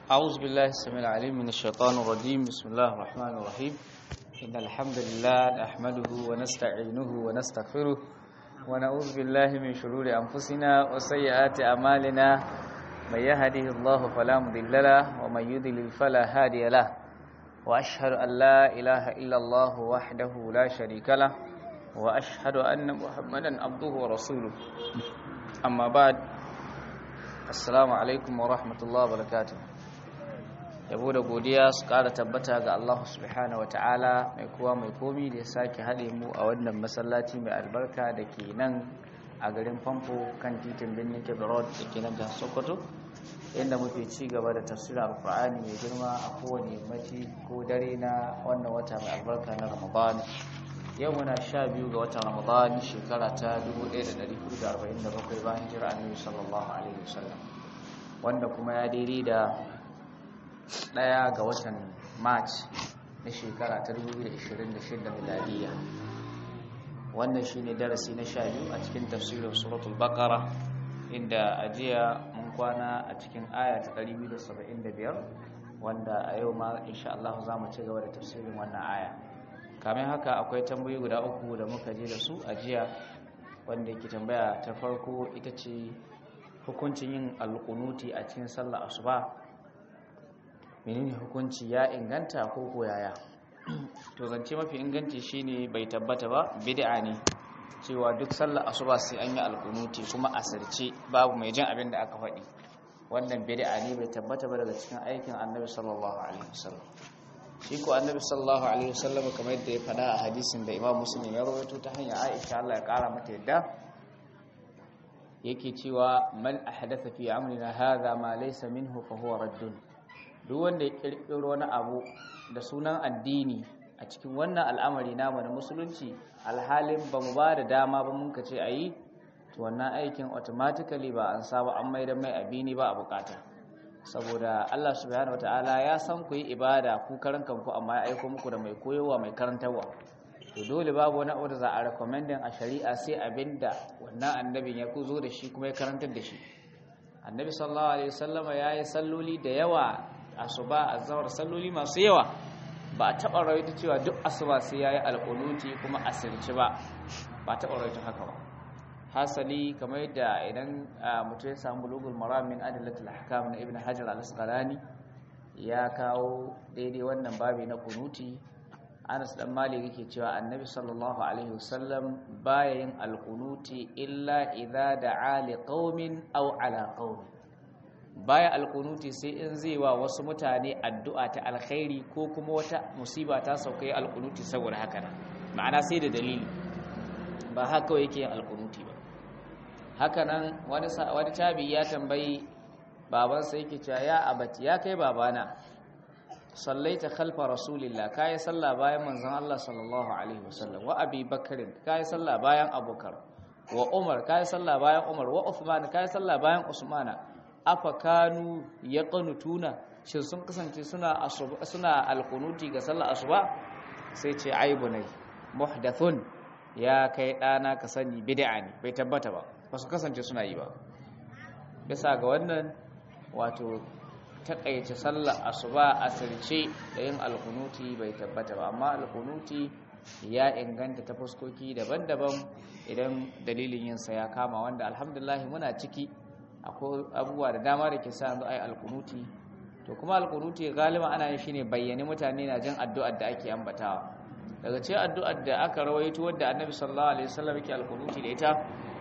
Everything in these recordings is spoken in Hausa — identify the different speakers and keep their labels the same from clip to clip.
Speaker 1: أعوذ بالله السميع العليم من الشيطان الرجيم بسم الله الرحمن الرحيم إن الحمد لله نحمده ونستعينه ونستغفره ونعوذ بالله من شرور أنفسنا وسيئات أعمالنا من يهده الله فلا مضل له ومن يضلل فلا هادي له وأشهد أن لا إله إلا الله وحده لا شريك له وأشهد أن محمدا عبده ورسوله أما بعد assalamu alaikum wa rahmatullahi wa barakatuh yabo da godiya su kara tabbata ga Allah subhanahu wataala mai kowa mai komi da ya sake haɗe mu a wannan masallaci mai albarka da ke nan a garin famfo kan titin birnin kebe road da ke nan jihar sokoto inda muke ci gaba da tafsirin alkur'ani mai girma a kowane yammaci ko dare na wannan wata mai albarka na ramadan yau muna sha biyu ga watan ramadan shekara ta 1447 bayan jira annabi sallallahu alaihi wasallam wanda kuma ya daidai da daya ga watan march na shekara ta 2026 miladiya wannan shine darasi na sha biyu a cikin tafsirin suratul baqara inda a jiya mun kwana a cikin aya ta 275 wanda a yau ma insha Allah za mu ci gaba da tafsirin wannan aya kamin haka akwai tambayi guda uku da muka je da su a jiya wanda yake tambaya ta farko ita ce hukuncin yin alƙunuti a cikin sallar asuba menene hukunci ya inganta ko koyaya to zance mafi inganci shine bai tabbata ba bid'a ne cewa duk sallar asuba sai an yi alƙunuti kuma asirce babu mai jin abin da aka faɗi wannan bid'a ne bai tabbata ba daga cikin aikin annabi sallallahu alaihi wasallam shi ko annabi sallallahu alaihi wasallam kamar yadda ya fada a hadisin da imam muslim ya rawaito ta hanyar aisha Allah ya kara mata yadda yake cewa man ahdatha fi amrina hadha ma laysa minhu fa huwa raddun duk wanda ya kirkiro wani abu da sunan addini a cikin wannan al'amari namu na musulunci alhalin ba mu ba da dama ba mun kace ayi to wannan aikin automatically ba an saba an maida mai abini ba a bukata saboda Allah subhanahu wataala ya san ku yi ibada ku karan kanku amma ya aiko muku da mai koyowa mai karantarwa to dole babu wani abu da za a recommending a shari'a sai abinda wannan annabin ya zo da shi kuma ya karantar da shi annabi sallallahu alaihi wasallama yayi salloli da yawa asuba azhar salloli masu yawa ba a taba rawaito cewa duk asuba sai yayi alquluti kuma asirci ba ba taba rawaito haka ba hasali kamar yadda idan mutum ya samu bulugul maram min adillatul ahkam na ibn hajar al-asqalani ya kawo daidai wannan babi na kunuti Anas dan Malik yake cewa Annabi sallallahu alaihi wasallam baya yin al-qunuti illa idza da'a li qaumin aw ala qaum baya al-qunuti sai in zai wa wasu mutane addu'a ta alkhairi ko kuma wata musiba ta sauka yi al-qunuti saboda haka ma'ana sai da dalili ba haka yake yin al-qunuti ba hakanan wani wani tabi ya tambayi babansa yake cewa ya abati ya kai babana sallaita khalfa rasulillah kai sallah bayan manzon Allah sallallahu alaihi wasallam wa abi bakr kai sallah bayan abubakar wa umar kai sallah bayan umar wa uthman kai sallah bayan usmana afa kanu yaqnutuna shin sun kasance suna suna alqunuti ga sallar asuba sai ce aibunai muhdathun ya kai dana ka sani bid'a ne bai tabbata ba ba su kasance suna yi ba bisa ga wannan wato takaice sallar asuba asirce da yin alkunuti bai tabbata ba amma alkunuti ya inganta ta fuskoki daban-daban idan dalilin yinsa ya kama wanda alhamdulillah muna ciki akwai abubuwa da dama da ke sa yanzu ai alkunuti to kuma alkunuti galiba ana yin shine bayyane mutane na jin addu'ar da ake ambatawa daga cikin addu'ar da aka rawaito wadda annabi sallallahu alaihi wasallam yake alkunuti da ita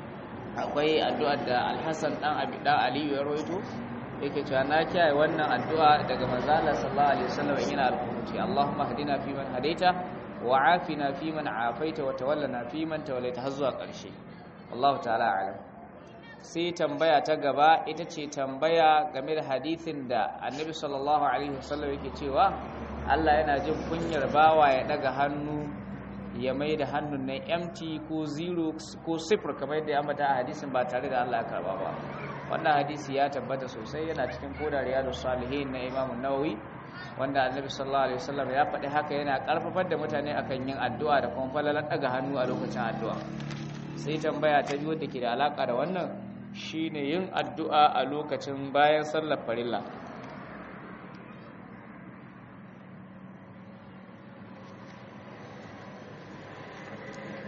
Speaker 1: akwai addu'ar da alhassan ɗan abi ɗan aliyu ya roito yake cewa na kiyaye wannan addu'a daga manzala sallallahu alaihi wasallam yana alkunuti allahumma hadina fi man hadaita wa afina fi man afaita wa tawallana fi man tawallaita har zuwa ƙarshe wallahu ta'ala alam sai tambaya ta gaba ita ce tambaya game da hadithin da annabi sallallahu alaihi wasallam yake cewa Allah yana jin kunyar bawa ya daga hannu ya mai da hannun nan empty ko zero ko sifir kamar yadda ya ambata a hadisin ba tare da Allah ya karba ba wannan hadisi ya tabbata sosai yana cikin koda riyadus salihin na Imam Nawawi wanda Annabi sallallahu alaihi wasallam ya faɗi haka yana karfafar da mutane akan yin addu'a da kuma falalan daga hannu a lokacin addu'a sai tambaya ta biyu da ke da alaka da wannan shine yin addu'a a lokacin bayan sallar farilla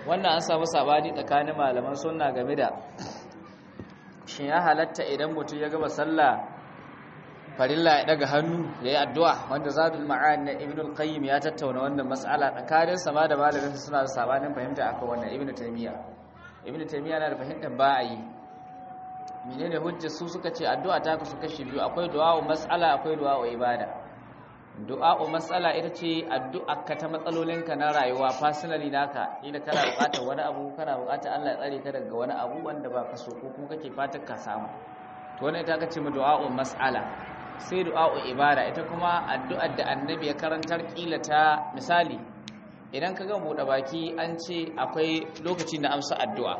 Speaker 1: wannan an samu sabani tsakanin malaman sunna game da shin ya halatta idan mutum ya gama sallah farilla ya daga hannu ya yi addu'a wanda zadul ma'an na ibn al-qayyim ya tattauna wannan mas'ala tsakanin sama da malamin suna da sabanin fahimta akan wannan ibn taymiya ibn taymiya na da fahimtar ba a yi menene hujjar su suka ce addu'a ta kasu kashi biyu akwai du'a'u mas'ala akwai du'a'u ibada du'a'u mas'ala ita ce addu'a ka ta matsalolinka na rayuwa personally naka ina kana buƙatar wani abu kana buƙatar Allah ya tsare ka daga wani abu wanda ba ka so ko kuma kake fatan ka samu to wannan ita kace mu du'a'u mas'ala sai du'a'u ibada ita kuma addu'ar da annabi ya karantar kila ta misali idan ka ga buɗe baki an ce akwai lokaci na amsa addu'a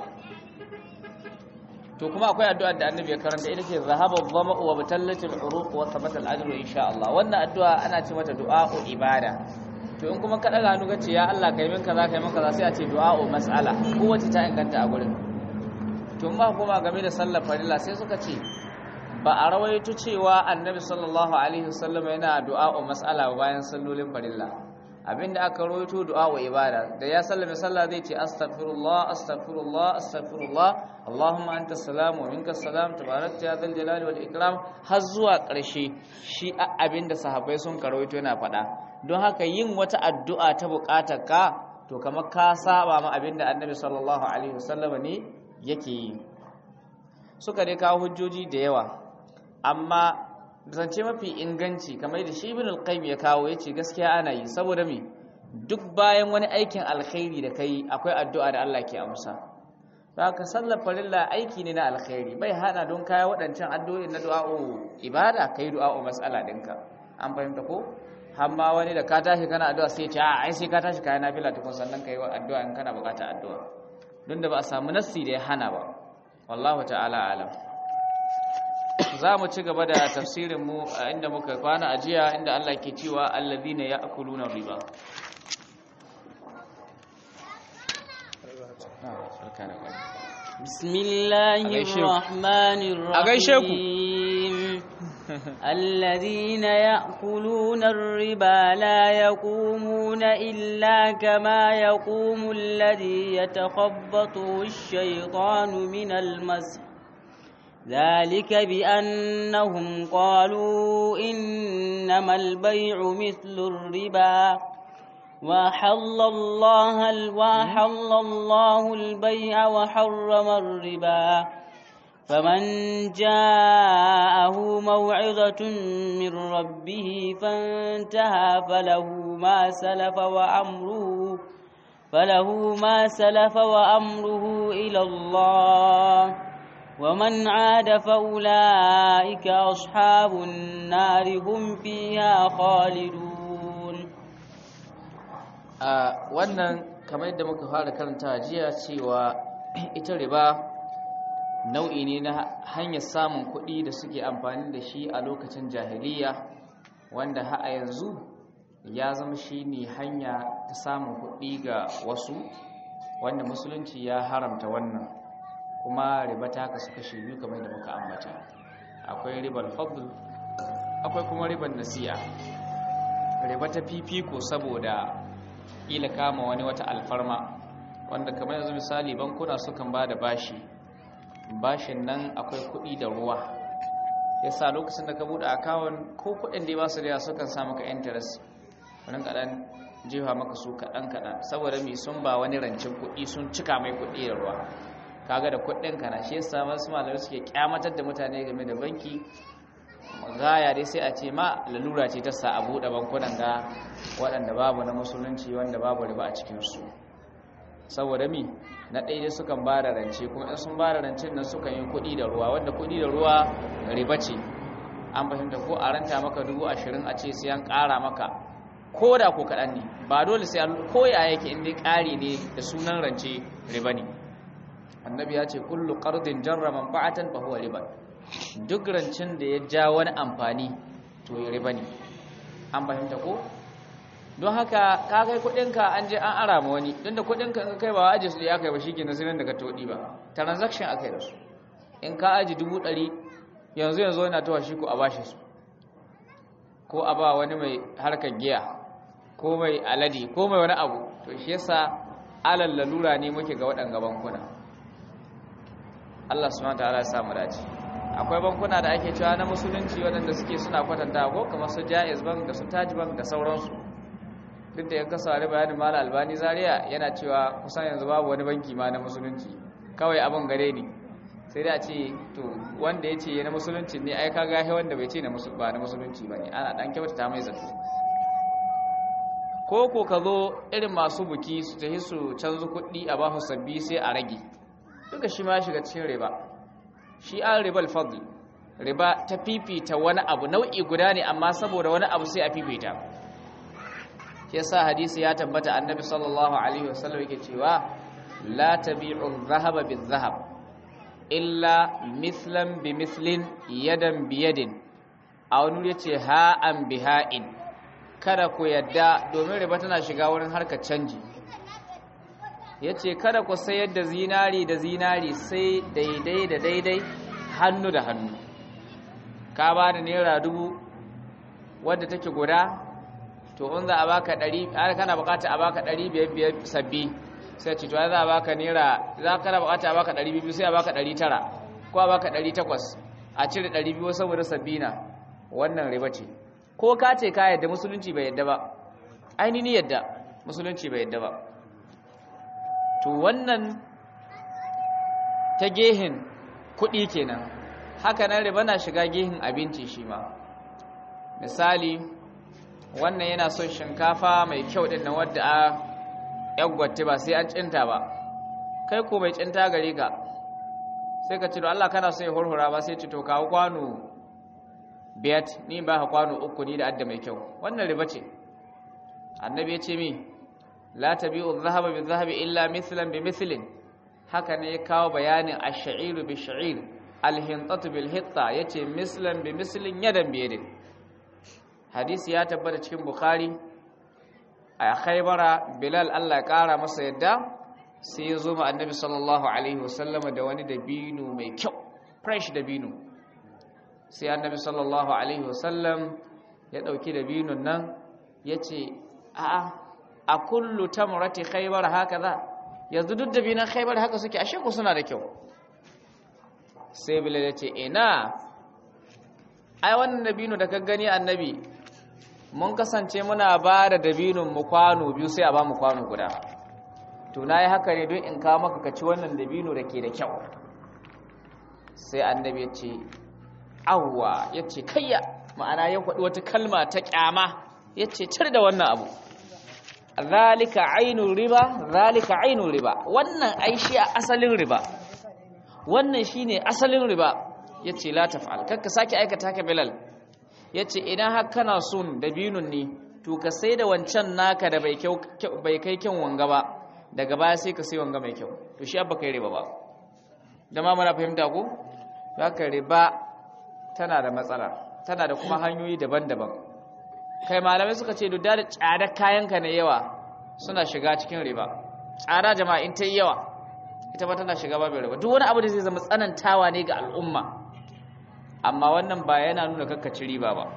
Speaker 1: to kuma akwai addu'ar da annabi ya karanta ita ce zahaba dhama'u wa batallatil uruq wa thabata al-ajru insha Allah wannan addu'a ana ce mata du'a'u ibada to in kuma ka daga hannu kace ya Allah kai min kaza kai min kaza sai a ce du'a'u mas'ala kowace ta inganta a gurin to ma kuma game da sallar farilla sai suka ce ba a rawaito cewa annabi sallallahu alaihi wasallam yana du'a'u mas'ala bayan sallolin farilla abinda aka rawaito du'a'u ibada da ya sallame sallah zai ce astaghfirullah astaghfirullah astaghfirullah allahumma anta salam wa minka salam tabarakta ya dhal jalali wal ikram har zuwa ƙarshe shi abinda sahabbai sun karawaito yana faɗa don haka yin wata addu'a ta buƙatar ka to kamar ka saba ma abinda annabi sallallahu alaihi wasallam ne yake yi suka dai kawo hujjoji da yawa amma zance mafi inganci kamar da shi ibn al-qayyim ya kawo yace gaskiya ana yi saboda me duk bayan wani aikin alkhairi da kai akwai addu'a da Allah ke amsa ka sallar farilla aiki ne na alkhairi bai hana don kaya waɗancan addu'o'i na du'a'u ibada kai du'a'u mas'ala ɗinka an fahimta ko amma wani da ka tashi kana addu'a sai ya ce a ai sai ka tashi kayan nafila tukun sannan kai addu'a in kana bukata addu'a don da ba a samu nassi da ya hana ba wallahu ta'ala alam za mu ci gaba da tafsirin mu a inda muka kwana a jiya inda Allah ke cewa alladhina ya'kuluna riba
Speaker 2: بسم الله الرحمن الرحيم الذين يأكلون الربا لا يقومون إلا كما يقوم الذي يتخبطه الشيطان من المسح ذلك بأنهم قالوا إنما البيع مثل الربا وحل الله وحل الله البيع وحرم الربا فمن جاءه موعظة من ربه فانتهى فله ما سلف وأمره فله ما سلف وأمره إلى الله ومن عاد فأولئك أصحاب النار هم فيها خالدون
Speaker 1: a wannan kamar yadda muka fara karanta jiya cewa ita riba nau'i ne na hanyar samun kuɗi da suke amfani da shi a lokacin jahiliya wanda ha a yanzu ya zama shi ne hanya ta samun kuɗi ga wasu wanda musulunci ya haramta wannan kuma riba ta kasu kashe biyu kamar da muka ambata akwai ribar fadl akwai kuma ribar nasi'a riba ta fifiko saboda kila kama wani wata alfarma wanda kamar yanzu misali bankuna sukan ba da bashi bashin nan akwai kuɗi da ruwa yasa lokacin da ka buɗe akawun ko kuɗin da ba su da sukan sa maka interest wani kaɗan jefa maka su kaɗan kaɗan saboda mai sun ba wani rancin kuɗi sun cika mai kuɗi da ruwa kaga da kuɗin kana shi yasa masu malamai suke kyamatar da mutane game da banki gaya dai sai a ce ma lalura ce ta sa a buɗe bankunan ga waɗanda babu na musulunci wanda babu riba a cikinsu saboda mi na ɗaya dai sukan ba da rance kuma in sun ba da rancen nan sukan yi kuɗi da ruwa wanda kuɗi da ruwa riba ce an fahimta ko a ranta maka dubu ashirin a ce sai an ƙara maka ko da ko kaɗan ne ba dole sai ko ya yake in dai ƙari ne da sunan rance riba ne annabi ya ce kullu qardin jarra manfa'atan fa huwa riba duk rancin da ya ja wani amfani to ya riba ne an fahimta ko don haka ka kai kudinka an je an ara ma wani don da kudinka in kai ba aji su ya kai ba shi ke nasirin daga todi ba transaction aka yi da su in ka aji dubu ɗari yanzu yanzu yana tawa shi ko a bashi su ko a ba wani mai harkar giya ko mai alade ko mai wani abu to shi yasa alal lalura ne muke ga waɗanga bankuna Allah subhanahu wataala ya samu dace akwai bankuna da ake cewa na musulunci waɗanda suke suna kwatanta ko kamar su Jaiz Bank da su Taj Bank da sauransu duk da yanka saurari bayanin Malam Albani Zaria yana cewa kusan yanzu babu wani banki ma na musulunci kawai abin gare ni sai da ce to wanda ya ce na musulunci ne ai kaga he wanda bai ce na ba na musulunci bane ana dan kyautata mai zato ko ko ka zo irin masu buki su tafi su canza kuɗi a bahu sabbi sai a rage duka shi ma shiga cikin riba shi an ribal fadl riba ta fifita wani abu nau'i guda ne amma saboda wani abu sai a fifita shi yasa hadisi ya tabbata annabi sallallahu alaihi wasallam yake cewa la tabi'u dhahaba bil-dhahab illa mithlan bi mithlin yadan bi yadin a wani yace ha'an bi ha'in kada ku yadda domin riba tana shiga wurin harkar canji yace kada ku sayar da zinari da zinari sai daidai da daidai hannu da hannu ka ba da naira dubu wadda take guda to in za a baka ɗari kana bukata a baka ɗari biyar biyar sabbi sai ce to za a baka naira za ka na bukata a baka ɗari biyu sai a baka ɗari tara ko a baka ɗari takwas a cire ɗari biyu saboda sabbina wannan riba ce ko ka ce ka yadda musulunci bai yadda ba ainihin yadda musulunci bai yadda ba to wannan ta gehin kuɗi kenan haka nan riba na shiga gehin abinci shi ma misali wannan yana son shinkafa mai kyau ɗin na wadda a yaggwate ba sai an cinta ba kai ko mai cinta gare ka sai ka ce to Allah kana so ya hurhura ba sai ce to kawo kwano biyat ni ba ka kwano uku ni da adda mai kyau wannan riba ce annabi ya ce mi la tabi'u adh-dhahaba bi-dhahabi illa mithlan bi mithlin haka ne ya kawo bayanin ash-sha'iru bi-sha'ir al-hintatu bil-hitta yace mislan bi mislin yadan bi yadin hadisi ya tabbata cikin bukhari a khaybara bilal Allah ya kara masa yadda sai ya zo ma annabi sallallahu alaihi wasallam da wani dabino mai kyau fresh dabino sai annabi sallallahu alaihi wasallam ya dauki dabinon nan yace a a kullu tamrati khaybar hakaza yanzu duk dabinan khaybar haka suke ashe ku suna da kyau sai bilal yace ina ai wannan dabino da ka gani annabi mun kasance muna ba da dabinun mu kwano biyu sai a ba mu kwano guda to na yi haka ne don in kawo maka kaci wannan dabino da ke da kyau sai annabi ya ce awwa ya ce kayya ma'ana ya kwaɗi wata kalma ta ƙyama ya ce cir da wannan abu zalika ainun riba zalika ainun riba wannan aishi a asalin riba wannan shine asalin riba ya ce la taf'al kakka sake aikata ka bilal ya ce idan har kana son dabinun ne to ka sai da wancan naka da bai kai kyan wanga ba daga baya sai ka sai wanga mai kyau to shi abba kai riba ba da ma muna fahimta ko haka riba tana da matsala tana da kuma hanyoyi daban-daban kai malamai suka ce duk da tsada kayanka na yawa suna shiga cikin riba tsada jama'a in ta yi yawa ita ba tana shiga babin riba duk wani abu da zai zama tsanantawa ne ga al'umma amma wannan ba yana nuna kakkaci riba ba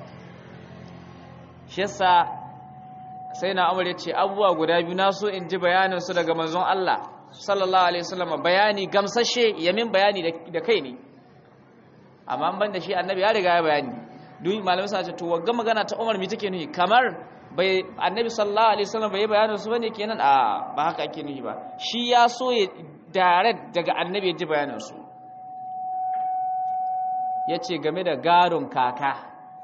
Speaker 1: shi yasa sai na amur ya ce abubuwa guda biyu na so in ji bayaninsu daga manzon Allah sallallahu alaihi wasallam bayani gamsashe yamin bayani da kai ne amma ban da shi annabi ya riga ya bayani duk malamai suna ce to wagga magana ta Umar mi take nuhi kamar bai annabi sallallahu alaihi wasallam bai bayanin su bane kenan a ba haka ake nuhi ba shi ya so ya direct daga annabi ya ji bayanin su yace game da garon kaka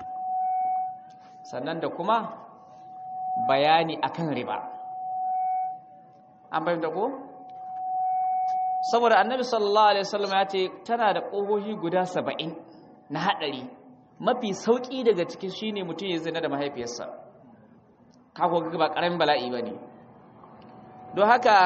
Speaker 1: sannan da kuma bayani akan riba an bayyana ko saboda annabi sallallahu alaihi wasallam ya ce tana da ƙohohi guda saba'in na haɗari mafi sauƙi daga cikin shine mutum ya zina da mahaifiyarsa kako ga ba ƙaramin bala'i ba ne don haka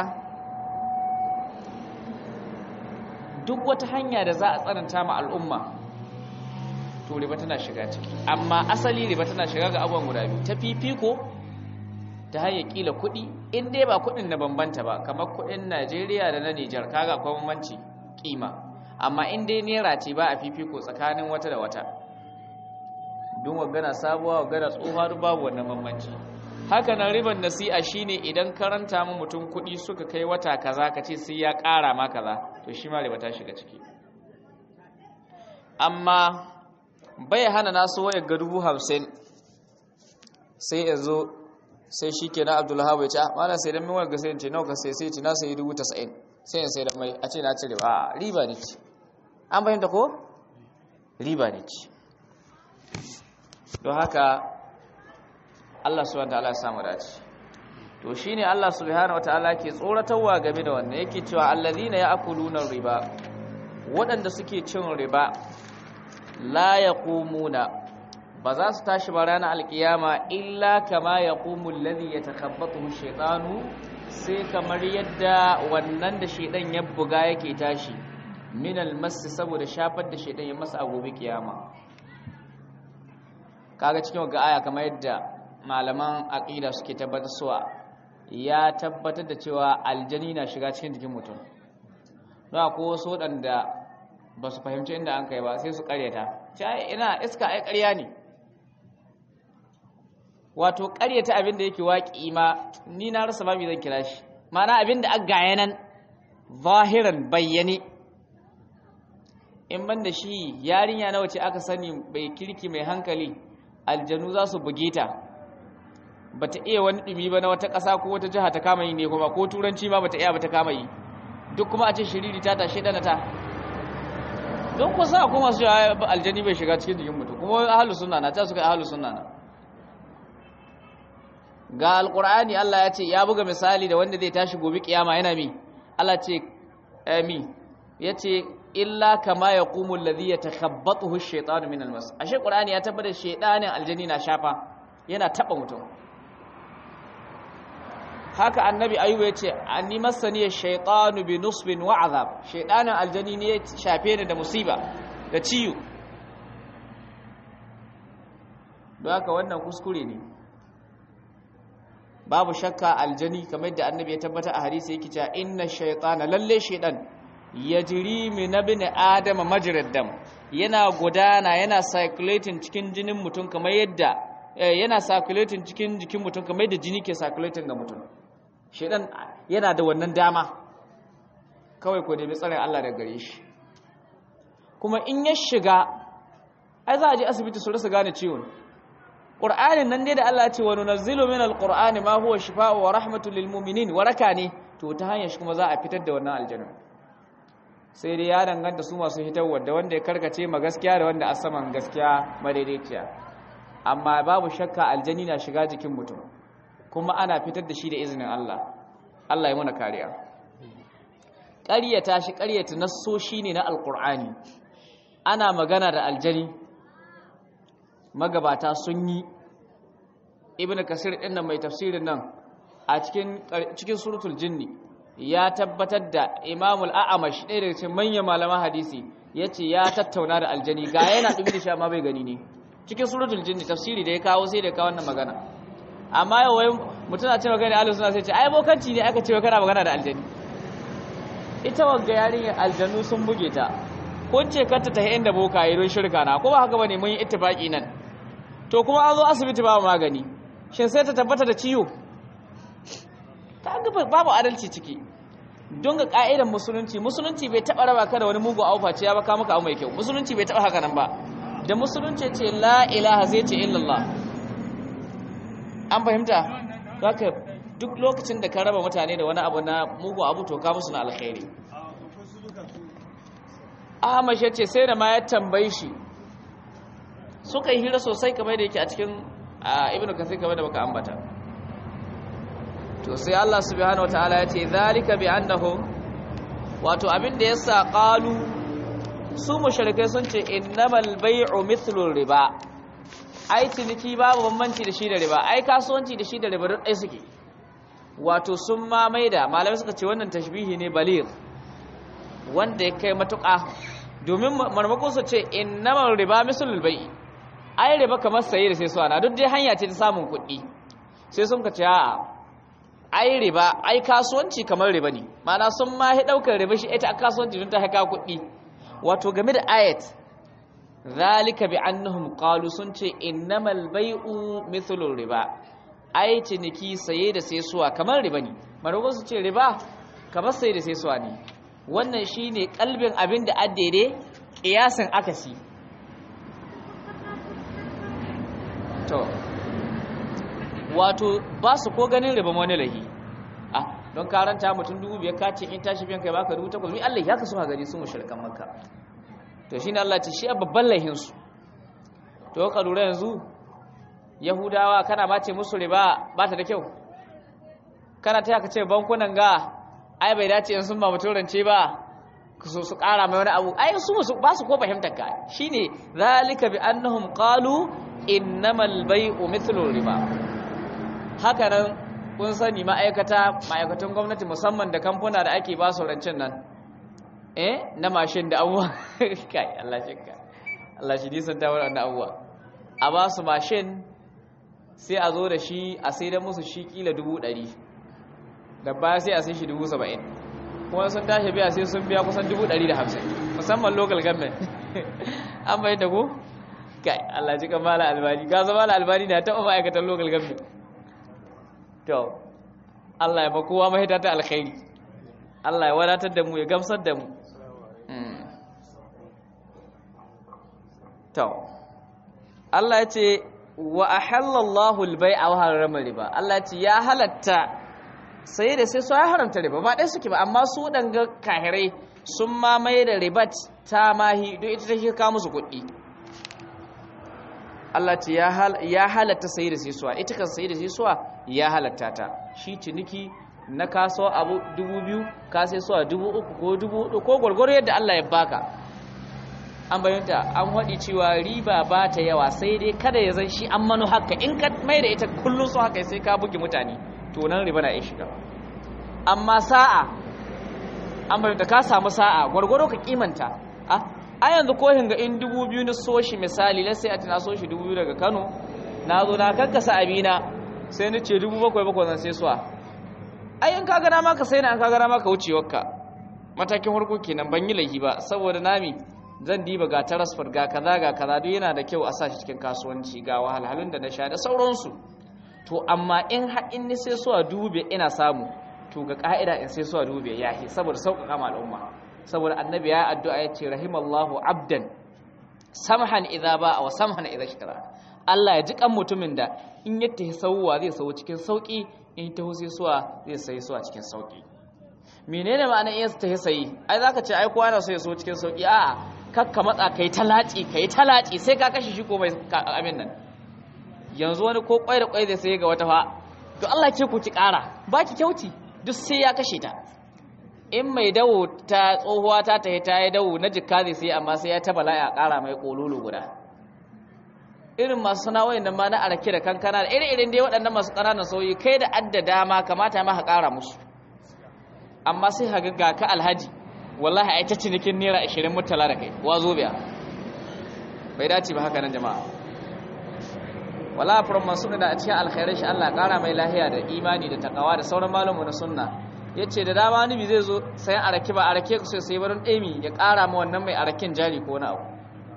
Speaker 1: duk wata hanya da za a tsananta ma al'umma to riba tana shiga ciki amma asali riba tana shiga ga abubuwan guda biyu ta fifiko ta hanyar kila kuɗi in dai ba kuɗin na bambanta ba kamar kuɗin Najeriya da na Nijar kaga akwai bambanci kima amma in dai naira ce ba a fifiko tsakanin wata da wata don wagana sabuwa wagana tsohuwa duk babu wannan bambanci haka nan riban nasi'a shine idan karanta mu mutum kuɗi suka kai wata kaza ka ce sai ya ƙara ma kaza to shi ma riba ta shiga ciki amma bai hana nasu wayar ga dubu hamsin sai ya zo sai shi ke na abdullahi ya ce a mana sai don min wayar ga sai ce nawa ka sai sai ce na sai dubu tasa'in sai ya sai da mai a ce na cire ba riba ne ce an fahimta ko riba ne ce don haka Allah subhanahu wataala ya samu dace to shine Allah subhanahu wataala ke tsoratarwa game da wannan yake cewa allazina ya'kuluna riba waɗanda suke cin riba la yaqumuna ba za su tashi ba ranar alkiyama illa kama yaqumu allazi yatakhabbathu shaytanu sai kamar yadda wannan da shaydan ya buga yake tashi min almasi saboda shafar da shaydan ya masa a gobe kiyama kaga cikin ga aya kamar yadda malaman aqida suke tabbatar suwa ya tabbatar da cewa aljani na shiga cikin jikin mutum ba ko wasu waɗanda ba su fahimci inda an kai ba sai su karyata ce ina iska ai ƙarya ne wato karyata abin da yake waƙi ma ni na rasa babu zan kira shi mana abin da aka gaya nan zahiran bayyane in ban da shi yarinya nawa ce aka sani bai kirki mai hankali aljanu za su buge ta ba ta iya wani ɗumi ba na wata ƙasa ko wata jiha ta kama yi ne kuma ko turanci ma ba ta iya ba ta kama yi duk kuma a ce shiriri ta tashe ɗana ta don kusa a kuma su aljani bai shiga cikin jikin mutum kuma ahalu sunna na ta suka ahalu sunna na ga alƙur'ani Allah ya ce ya buga misali da wanda zai tashi gobe kiyama yana mi Allah ce mi ya ce illa kama ya ƙumu lalzi ya takhabbatuhu shaitanu min almas ashe ƙur'ani ya tabbatar shaitanin aljani na shafa yana taɓa mutum haka annabi ayuba ya ce anni masani shaitanu bi nusbin wa azab shaitanin aljani ne ya shafe ni da musiba da ciwo don haka wannan kuskure ne babu shakka aljani kamar yadda annabi ya tabbata a hadisi yake cewa inna shaytana lalle shaydan yajri min ibn adam majrad dam yana gudana yana circulating cikin jinin mutum kamar yadda yana circulating cikin jikin mutum kamar yadda jini ke circulating ga mutum shaydan yana da wannan dama kawai ko nemi tsarin Allah daga gare shi kuma in ya shiga ai za a je asibiti su rasa gane ciwon Qur'anin nan dai da Allah ya ce wa nunazzilu min alqur'ani ma huwa shifaa'u wa rahmatul lil mu'minin waraka ne to ta hanyar shi kuma za a fitar da wannan aljanna sai dai ya danganta su masu hitarwa da wanda ya karkace ma gaskiya da wanda a saman gaskiya madaidaiciya amma babu shakka aljani na shiga jikin mutum kuma ana fitar da shi da izinin Allah Allah ya muna kariya ƙaryata shi ƙaryata nassoshi ne na alqur'ani ana magana da aljani magabata sun yi ibn kasir ɗin nan mai tafsirin nan a cikin cikin suratul jinni ya tabbatar da imamul a'amash ɗaya daga cikin manyan malaman hadisi yace ya tattauna da aljani ga yana dubi da shi amma bai gani ne cikin suratul jinni tafsiri da ya kawo sai da ya kawo wannan magana amma yau wai mutum na ce magana ahlus sunna sai ce ai bokanci ne aka ce kana magana da aljani ita wagga yarinyar aljanu sun buge ta kun ce kar ta tafi inda boka yi don shirka na ko ba haka bane mun yi ittifaki nan to kuma an zo asibiti babu magani shin sai ta tabbata da ciwo ta ga babu adalci ciki don ga ka'idar musulunci musulunci bai taba raba ka da wani mugu aufa ce ya baka maka abu mai kyau musulunci bai taba haka nan ba da musulunci ce la ilaha zai ce illallah an fahimta haka duk lokacin da ka raba mutane da wani abu na mugu abu to ka musu na alkhairi Ahmad ya ce sai da ma ya tambayi shi suka yi hira sosai kamar da yake a cikin Ibn Kathir kamar da baka ambata to sai Allah subhanahu wataala ya ce zalika bi annahum wato abin da yasa qalu su mushrikai sun ce innamal bai'u mithlu riba ai ciniki babu bambanci da shi da riba ai kasuwanci da shi da riba duk ɗaya suke wato sun ma maida malamai suka ce wannan tashbihi ne baligh wanda ya kai matuƙa domin marmakon su ce innamal riba mislul bai'i ai riba kamar saye da sai su ana duk dai hanya ce ta samun kuɗi sai sun ka ce a'a ai riba ai kasuwanci kamar riba ne ma'ana sun ma hi daukar riba shi ita kasuwanci don ta haka kuɗi wato game da ayat zalika bi annahum qalu sun ce innamal bai'u mithlu riba ai ciniki saye da saisuwa kamar riba ne maroko su ce riba kamar saye da saisuwa ne wannan shine kalbin abin da addede kiyasin akasi to wato ba su ko ganin riba wani lahi ah don karanta mutum dubu biyar kace in tashi biyan kai baka dubu takwas mi Allah ya kasu ha gani su mushrikan makka to shine Allah ce shi a babban lahin su to ka lura yanzu yahudawa kana ma ce musu riba ba ta da kyau kana ta ka ce bankunan ga ai bai dace in sun ba mutum rance ba su su kara mai wani abu ai su ba su ko fahimtar ka shine zalika bi annahum qalu innamal bai'u mithlu riba haka nan kun sani ma'aikata ma'aikatan gwamnati musamman da kamfuna da ake ba su rancen nan eh na mashin da abuwa kai Allah shi ka Allah shi nisan ta wannan abuwa a ba su mashin sai a zo da shi a sai da musu shi kila dubu ɗari da baya sai a sai shi dubu saba'in kuma sun tashi biya sai sun biya kusan dubu ɗari da hamsin musamman local government an bayan da ku kai Allah ji kan mala albani ga zama mala albani na taɓa ma'aikatan local government to Allah ya ba kowa mahita ta alkhairi Allah ya wadatar da mu ya gamsar da mu to Allah ya ce wa ahallallahu al-bai'a wa harrama riba Allah ya ce ya halatta sai da sai su ya haramta riba ba dai suke ba amma su danga kahirai sun mamaye da ribat ta mahi don ita take kawo musu kuɗi Allah ce ya halatta sai da sai suwa ita kan sai da sai suwa ya halatta ta shi ciniki na kaso abu dubu biyu ka sai suwa dubu uku ko dubu hudu ko gwargwaro yadda Allah ya baka an bayyanta an waɗi cewa riba ba ta yawa sai dai kada ya zan shi an manu haka in ka mai da ita kullum su haka sai ka buge mutane to nan riba na iya shiga amma sa'a an bayyanta ka samu sa'a gwargwaro ka kimanta a yanzu ko hinga in dubu biyu na so shi misali na sai a tana so shi dubu biyu daga kano na zo na kankasa abina sai ni ce dubu bakwai bakwai zan sai suwa ai in ka gana maka sai na an ka gana maka wucewarka matakin farko kenan ban yi laifi ba saboda nami zan diba ga tarasfar ga kaza ga kaza duk yana da kyau a sa shi cikin kasuwanci ga wahalhalun da na sha da sauransu to amma in har in ni sai suwa dubu biyar ina samu to ga ka'ida in sai suwa dubu biyar yahi saboda sauƙaƙa ma al'umma saboda annabi ya addu'a ya ce rahimallahu abdan samhan idza ba wa samhan idza shara Allah ya ji kan mutumin da in ya tahi sauwa zai sau cikin sauki in ta sai suwa zai sai suwa cikin sauki menene ma'anar in ta sayi ai zaka ce ai kowa yana so ya so cikin sauki a'a kakka matsa kai talaci kai talaci sai ka kashe shi ko mai abin nan yanzu wani ko kwai da kwai zai sai ga wata fa to Allah ce ku ki kara ba ki kyauti duk sai ya kashe ta in mai dawo ta tsohuwa ta tahi ta yi dawo na jikka zai sai amma sai ya ta bala'i a ƙara mai ƙololo guda irin masu sana'o'in nan ma na arake da kankana da irin dai waɗannan masu ƙananan sauyi kai da adda dama kamata ma ka ƙara musu amma sai ka ga ka alhaji wallahi ai ta cinikin naira 20 mutala da kai wazo biya bai dace ba haka nan jama'a wala from mansur da a cikin alkhairai shi Allah ƙara mai lahiya da imani da takawa da sauran malamu na sunna ya ce da dama nibi zai zo sayan arake ba arake ku sai sai barin ɗemi ya ƙara ma wannan mai araken jari ko na abu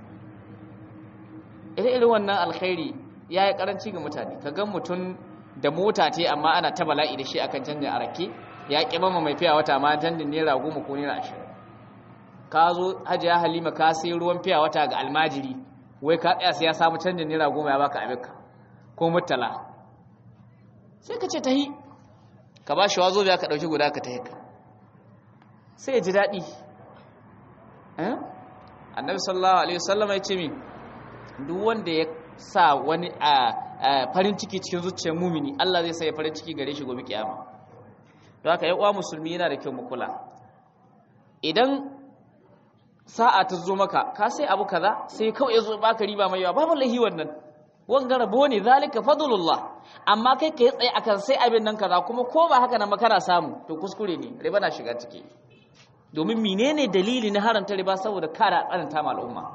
Speaker 1: irin wannan alkhairi ya yi ƙaranci ga mutane ka gan mutum da mota ce amma ana ta bala'i da shi akan canjin arake ya ƙi mama mai fiya wata ma canjin naira goma ko naira ashirin ka zo hajiya halima ka sai ruwan fiya wata ga almajiri wai ka tsaya sai ya samu canjin naira goma ya baka abinka ko murtala sai ka ce ta yi ka ba shi wazo biya ka ɗauki guda ka ta haka sai ya ji daɗi annabi sallallahu alaihi wasallam ya ce min duk wanda ya sa wani a farin ciki cikin zuciyar mumini Allah zai sa ya farin ciki gare shi gobe kiyama don haka ya uwa musulmi yana da kyau mu kula idan sa'a ta zo maka ka sai abu kaza sai kawai ya zo baka riba mai yawa babu lahi wannan wanga rabo ne zalika fadlullah amma kai kai tsaye akan sai abin nan kaza kuma ko ba haka nan makara samu to kuskure ne riba na shiga ciki domin menene dalili na haranta riba saboda kara tsananta ma al'umma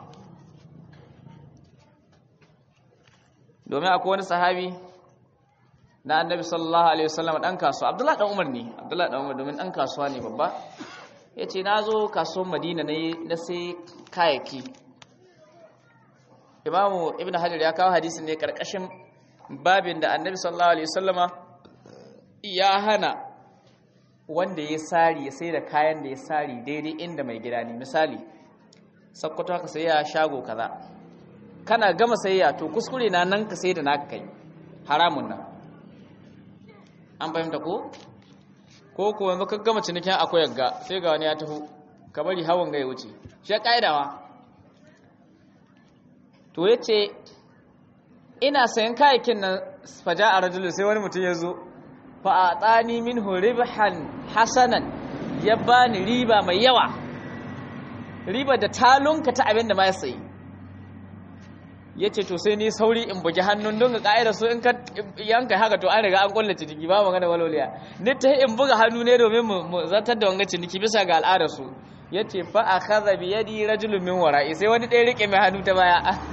Speaker 1: domin akwai wani sahabi na annabi sallallahu alaihi wasallam dan kasuwa abdullahi dan umar ne abdullahi dan umar domin dan kasuwa ne babba yace nazo kasuwar madina ne na sai kayaki imamu ibn hajar ya kawo hadisin ne karkashin babin da annabi sallallahu alaihi wasallama ya hana wanda ya sari ya sai da kayan da ya sari daidai inda mai gida ne misali sakkwato ka sai ya shago kaza kana gama sayayya to kuskure na nan ka sai da naka kai haramun nan an fahimta ko ko ko yanzu ka gama cinikin akwai yagga sai ga wani ya taho ka bari hawan ga ya wuce shi ya ka'idawa to ya ce ina sayan kayakin nan faja a rajulun sai wani mutum ya zo fa a tsani min ribhan hasanan ya bani riba mai yawa riba da talunka ta abin da ma ya sayi ya ce to sai ni sauri in bugi hannun don ga ka'ida su in ka yanka haka to an riga an kulla ciniki ba magana walwaliya ni ta in buga hannu ne domin mu zartar da wanga ciniki bisa ga al'adar su ya ce fa a kaza bi yadi rajulun min wara'i sai wani ɗaya rike mai hannu ta baya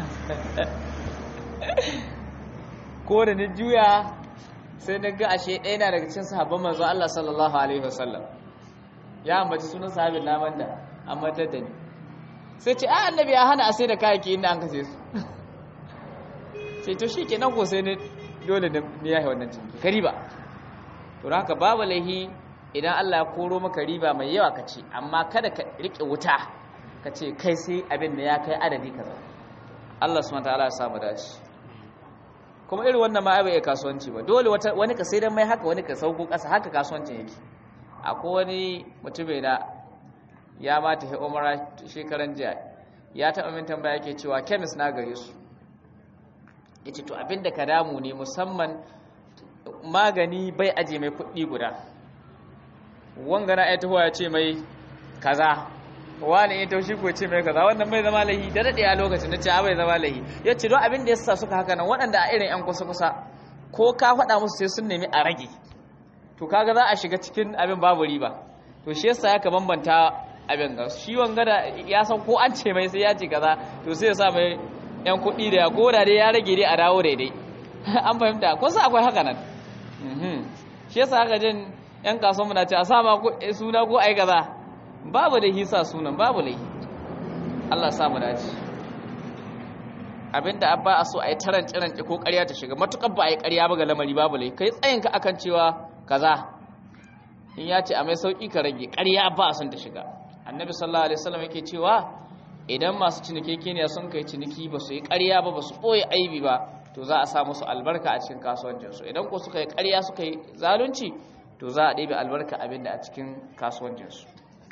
Speaker 1: ko da ni juya sai na ga ashe ɗaya na daga cikin sahabban manzo Allah sallallahu alaihi wasallam ya ambaci sunan sahabin naman da amma da ni sai ce a annabi ya hana a sai da kayayyaki inda an kace su sai to shi kenan ko sai ne dole ne ya yi wannan ciniki ka riba to haka babu laihi idan Allah ya koro maka riba mai yawa ka ce amma kada ka rike wuta ka ce kai sai abin da ya kai adadi kaza Allah subhanahu wataala ya samu dace kuma irin wannan ma bai kasuwanci ba dole wani ka sai dan mai haka wani ka sauko kasa haka kasuwancin yake akwai wani mutum da ya ma tafi umara shekaran jiya ya taɓa min tambaya yake cewa kemis na gare su ya ce to abinda ka damu ne musamman magani bai aje mai kuɗi guda wangana ya taho ya ce mai kaza wani ya taushi ko ce mai kaza wannan bai zama lahi da daɗe a lokacin na ce a bai zama lahi ya ce don abin da ya sa suka haka nan waɗanda a irin 'yan kusa-kusa ko ka faɗa musu sai sun nemi a rage to kaga za a shiga cikin abin babu riba to shi yasa ya ka bambanta abin ga shi wanga da ya san ko an ce mai sai ya ce kaza to sai ya sa mai yan kuɗi da ya koda dai ya rage dai a dawo daidai an fahimta ko sai akwai haka nan shi yasa haka jin yan kasuwan na ce a sama suna ko ai kaza babu da hisa sunan babu lai Allah sa mu dace abinda abba a so a yi taran tiran ko ƙarya ta shiga matukar ba a yi ƙarya ba ga lamari babu lai kai tsayin ka akan cewa kaza in ya ce a mai sauki ka rage ƙarya ba a son ta shiga annabi sallallahu alaihi wasallam yake cewa idan masu cinikekeniya sun kai ciniki ba su yi ƙarya ba ba su ɓoye aibi ba to za a sa musu albarka a cikin kasuwancinsu idan ko suka yi ƙarya suka yi zalunci to za a ɗebe albarka abin da a cikin kasuwancinsu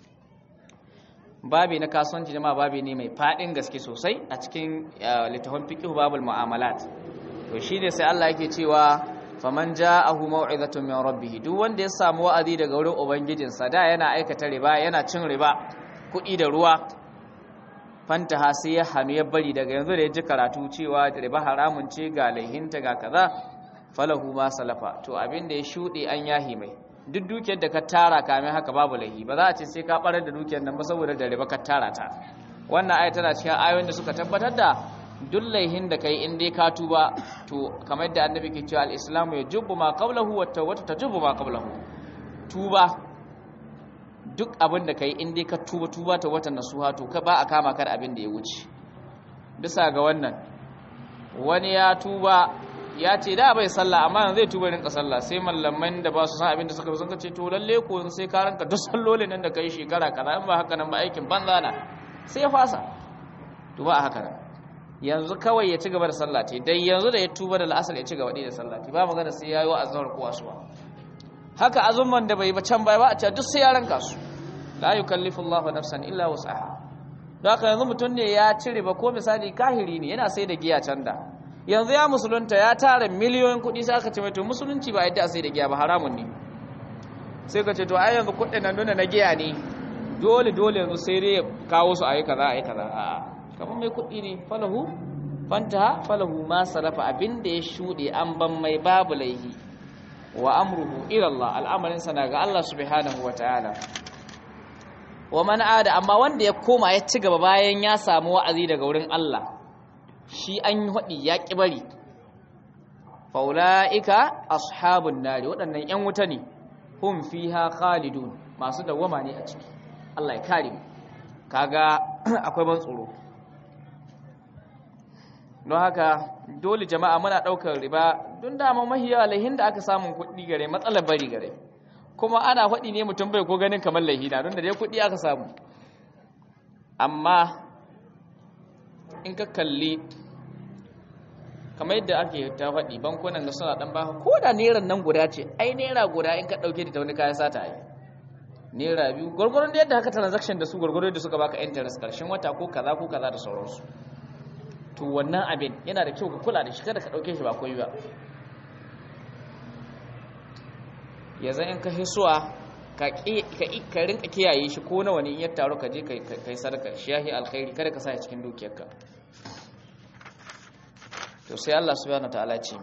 Speaker 1: babi na kasuwanci jama babi ne mai faɗin gaske sosai a cikin littafin fiqh babul mu'amalat to shine sai Allah yake cewa faman ja'ahu maw'izatun min rabbih duk wanda ya samu wa'azi daga wurin ubangijinsa da yana aikata riba yana cin riba kuɗi da ruwa fantaha sai ya hannu ya bari daga yanzu da ya ji karatu cewa riba haramun ce ga laihinta ga kaza falahu ma salafa to abin da ya shuɗe an yahi mai duk dukiyar da ka tara kamin haka babu laihi ba za a ce sai ka barar da dukiyar nan ba saboda da riba ka tara ta wannan aya tana cikin ayoyin da suka tabbatar da duk laihin da kai in dai ka tuba to kamar yadda annabi ke cewa al-islamu yajubbu ma qablahu wa tawbatu tajubbu ma qablahu tuba duk abin da kai in dai ka tuba tuba ta watan nasuha to ka ba a kama kar abin da ya wuce bisa ga wannan wani ya tuba ya ce da bai sallah amma yanzu zai tuba rinka sallah sai mallaman da ba su san abin da suka sun ce to lalle ko sai ka ranka duk sallolin nan da kai shekara kaza in ba haka nan ba aikin banza na sai ya fasa to ba haka nan yanzu kawai ya ci gaba da sallah ce dai yanzu da ya tuba da la'asar ya ci gaba da sallah ce ba magana sai yayi wa azhar ko asuba haka azumman da bai ba can bai ba a ce duk sai ya ranka su la yukallifu Allahu nafsan illa wus'aha don haka yanzu mutum ne ya cire ba ko misali kahiri ne yana sai da giya can da yanzu ya musulunta ya tara miliyoyin kuɗi sai aka ce mai to musulunci ba yadda a sai da giya ba haramun ne sai ka ce to ai yanzu kuɗin nan nuna na giya ne dole dole yanzu sai dai kawo su ayi kaza ayi kaza a'a kamar mai kuɗi ne falahu fantaha falahu ma salafa abinda ya shuɗe an ban mai babu laihi wa amruhu ila Allah al'amarin sana ga Allah subhanahu wa ta'ala wa man ada amma wanda ya koma ya ci gaba bayan ya samu wa'azi daga wurin Allah shi an yi haɗi ya ƙi bari faula'ika ashabun nari waɗannan 'yan wuta ne hum fiha khalidun masu dawwama ne a ciki Allah ya kare mu kaga akwai ban tsoro don haka dole jama'a muna ɗaukar riba don dama mahiya laihin da aka samun kuɗi gare matsalar bari gare kuma ana faɗi ne mutum bai ko ganin kamar laihina don da dai kuɗi aka samu amma in ka kalli kamar yadda ake ta faɗi bankunan da suna ɗan baka ko da neran nan guda ce ai nera guda in ka ɗauke ta wani kayan sata yi nera biyu gwargwaron da yadda haka transaction da su gwargwaron da suka baka interest karshen wata ko kaza ko kaza da sauransu to wannan abin yana da kyau ka kula da shi kada ka ɗauke shi ba koyi ba yanzu in ka hisuwa ka ka rinka kiyaye shi ko nawa ne in ya taru ka je ka yi sadaka shi yahi alkhairi kada ka sa shi cikin dukiyarka to sai Allah subhanahu wataala ce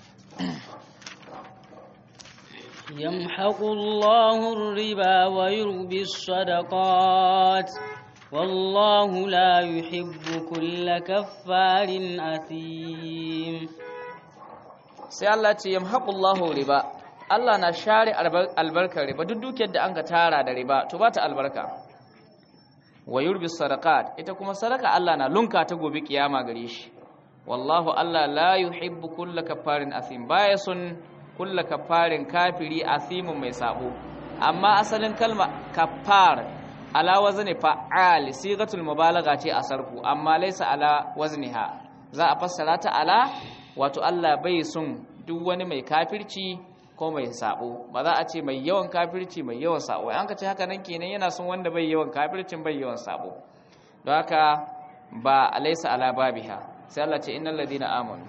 Speaker 2: يمحق الله الربا ويربي الصدقات والله لا يحب كل كفار أثيم
Speaker 1: sai Allah ce yamhaqullahu riba Allah na share albarkar riba duk dukiyar da an ga tara da riba to ba ta albarka wa yurbi sadaqat ita kuma sadaka Allah na lunka ta gobe kiyama gare shi wallahu Allah la yuhibbu kulla kafarin asim baya sun kulla kafarin kafiri asimun mai sabo amma asalin kalma kafar ala wazni fa'al sigatul mubalagha ce a sarfu amma laysa ala wazniha za a fassara ta ala wato Allah bai sun duk wani mai kafirci ko mai sabo ba za a ce mai yawan kafirci mai yawan sabo an ka ce haka nan kenan yana son wanda bai yawan kafircin bai yawan sabo don haka ba laysa ala babiha sai Allah ce innal ladina amanu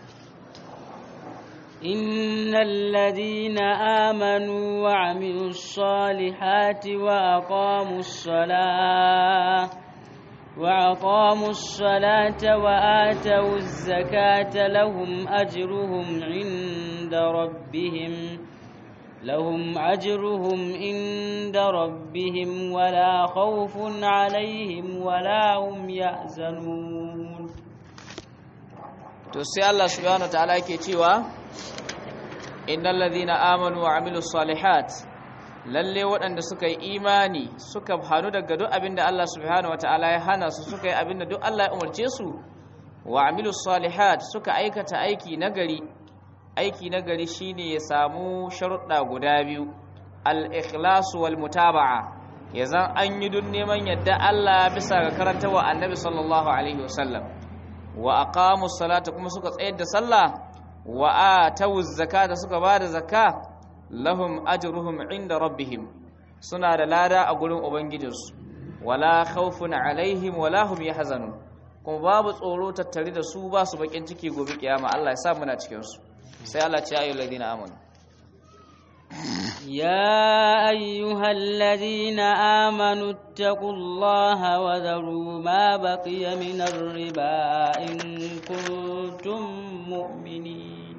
Speaker 2: إن الذين آمنوا وعملوا الصالحات وأقاموا الصلاة وأقاموا الصلاة وآتوا الزكاة لهم أجرهم عند ربهم لهم أجرهم عند ربهم ولا خوف عليهم ولا هم يحزنون
Speaker 1: to sai Allah subhanahu wataala yake cewa innal ladhina amanu wa amilus salihat lalle waɗanda suka yi imani suka hanu daga duk abinda Allah subhanahu wataala ya hana su suka yi abinda duk Allah ya umarce su wa amilus salihat suka aikata aiki nagari aiki nagari shine ya samu sharuɗa guda biyu al-ikhlas wal mutaba'a yazan an yi dun neman yadda Allah bisa ga karantawa annabi sallallahu alaihi wasallam wa aqamu salata kuma suka tsayar da sallah wa atawu zakata suka bada zakka lahum ajruhum inda rabbihim suna da lada a gurin ubangijinsu wala khawfun alaihim wala hum yahzanun kuma babu tsoro tattare da su ba su bakin ciki gobe kiyama Allah ya sa muna cikin su sai Allah ya ce ayyuhal ladina amanu
Speaker 2: يا أيها الذين آمنوا اتقوا الله وذروا ما بقي من الربا إن كنتم مؤمنين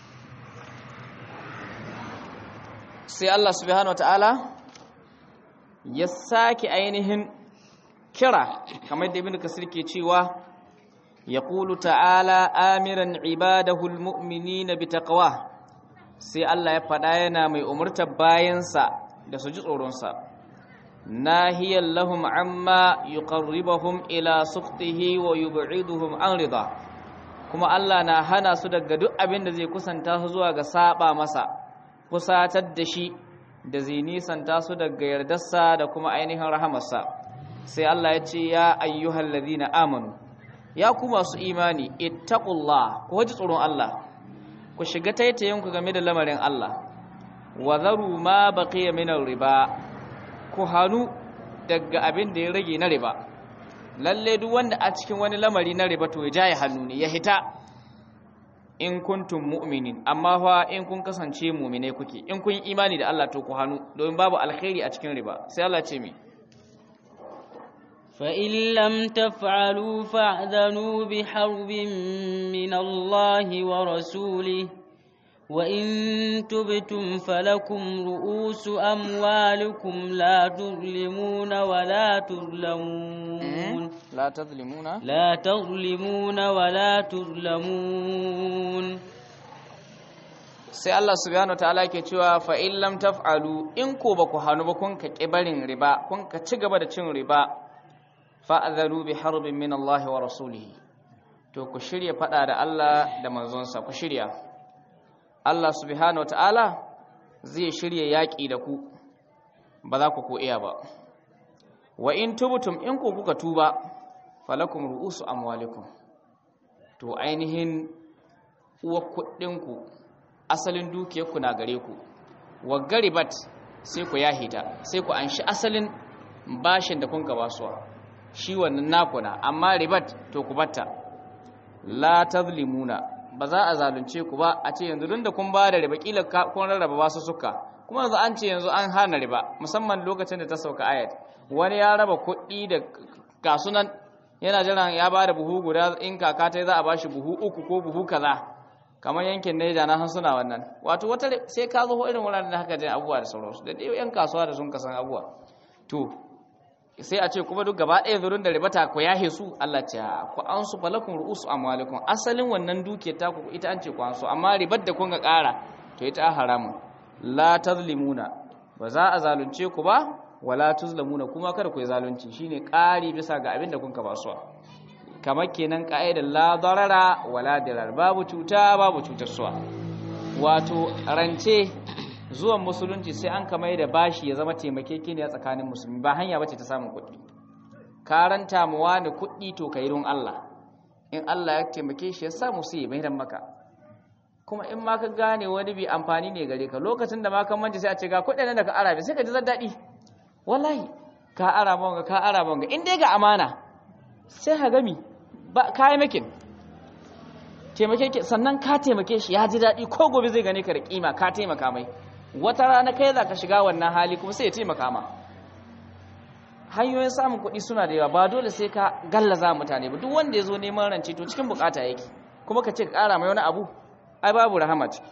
Speaker 1: sai Allah subhanahu wataala ya sake ainihin kira kamar da ibnu kasir ke cewa yaqulu ta'ala amiran ibadahu almu'minina bitaqwa sai Allah ya faɗa yana mai umurtar bayansa da su ji tsoronsa nahiyan lahum amma yuqarribuhum ila sukhtihi wa yub'iduhum an rida kuma Allah na hana su daga duk abin da zai kusanta su zuwa ga saba masa kusatar da shi da zai nisanta su daga yardarsa da kuma ainihin rahamarsa sai Allah ya ce ya ayyuhal ladina amanu ya ku masu imani ittaqullah ku ji tsoron Allah ku shiga taitayinku game da lamarin Allah wa zaru ma baqiya min riba ku hanu daga abin da ya rage na riba lalle duk wanda a cikin wani lamari na riba to ya jaye hannu ne ya hita in kuntum mu'minin amma fa in kun kasance mu'mine kuke in kun imani da Allah to ku hanu domin babu alkhairi a cikin riba sai Allah ce mi
Speaker 2: فإن لم تفعلوا فاعذنوا بحرب من الله ورسوله وإن تبتم فلكم رؤوس أموالكم لا تظلمون ولا تظلمون
Speaker 1: لا تظلمون
Speaker 2: لا تظلمون ولا تظلمون
Speaker 1: sai Allah subhanahu wataala yake cewa fa in lam taf'alu in ko ba ku hanu ba kun ka kibarin riba kun ka ci gaba da cin riba fa'adharu bi harbin min Allah wa rasulihi to ku shirya fada da Allah da manzonsa ku shirya Allah subhanahu wataala zai shirya yaƙi da ku ba za ku ko iya ba wa in tubtum in ku kuka tuba falakum ru'usu amwalikum to ainihin uwa kuɗinku asalin dukiyarku na gare ku wa garibat sai ku yahita sai ku anshi asalin bashin da kun ka basuwa shi wannan nakuna amma ribat to ku batta la tazlimuna ba za a zalunce ku ba a ce yanzu da kun ba da riba kila kun rarraba basu suka kuma yanzu an ce yanzu an hana riba musamman lokacin da ta sauka ayat wani ya raba kuɗi da kasunan yana jiran ya ba da buhu guda in kaka ta za a bashi buhu uku ko buhu kaza kamar yankin Neja na san suna wannan wato wata sai ka zo irin wuraren da haka jin abubuwa da sauransu da dai yan kasuwa da sun kasan abubuwa to sai a ce kuma duk gaba ɗaya zurin da ribata ku yahe su Allah ce ku an su falakun ru'usu amwalikum asalin wannan duke ta ku ita an ce ku an su amma ribar da kun ga ƙara to ita haramun la tazlimuna ba za a zalunce ku ba wala tuzlamuna kuma kada ku yi zalunci shine ƙari bisa ga abin da kun ka basuwa kamar kenan ka'idar la darara wala dirar babu cuta babu cutarsuwa wato rance zuwan musulunci sai an kamar da bashi ya zama taimakekeniya tsakanin musulmi ba hanya bace ta samun kuɗi karanta mu wani kuɗi to kai don Allah in Allah ya taimake shi ya samu sai ya maidan maka kuma in ma ka gane wani bi amfani ne gare ka lokacin da ma kan manje sai a ce ga kuɗin nan da ka ara sai ka ji daɗi wallahi ka ara manga ka ara manga in dai ga amana sai ha gami ba kayi makin taimake sannan ka taimake shi ya ji daɗi ko gobe zai gane ka da kima ka taimaka mai wata rana kai za ka shiga wannan hali kuma sai ya taimaka ma hanyoyin samun kuɗi suna da yawa ba dole sai ka gallaza mutane ba duk wanda ya zo neman rance to cikin bukata yake kuma ka ce ka ƙara mai wani abu ai babu rahama ciki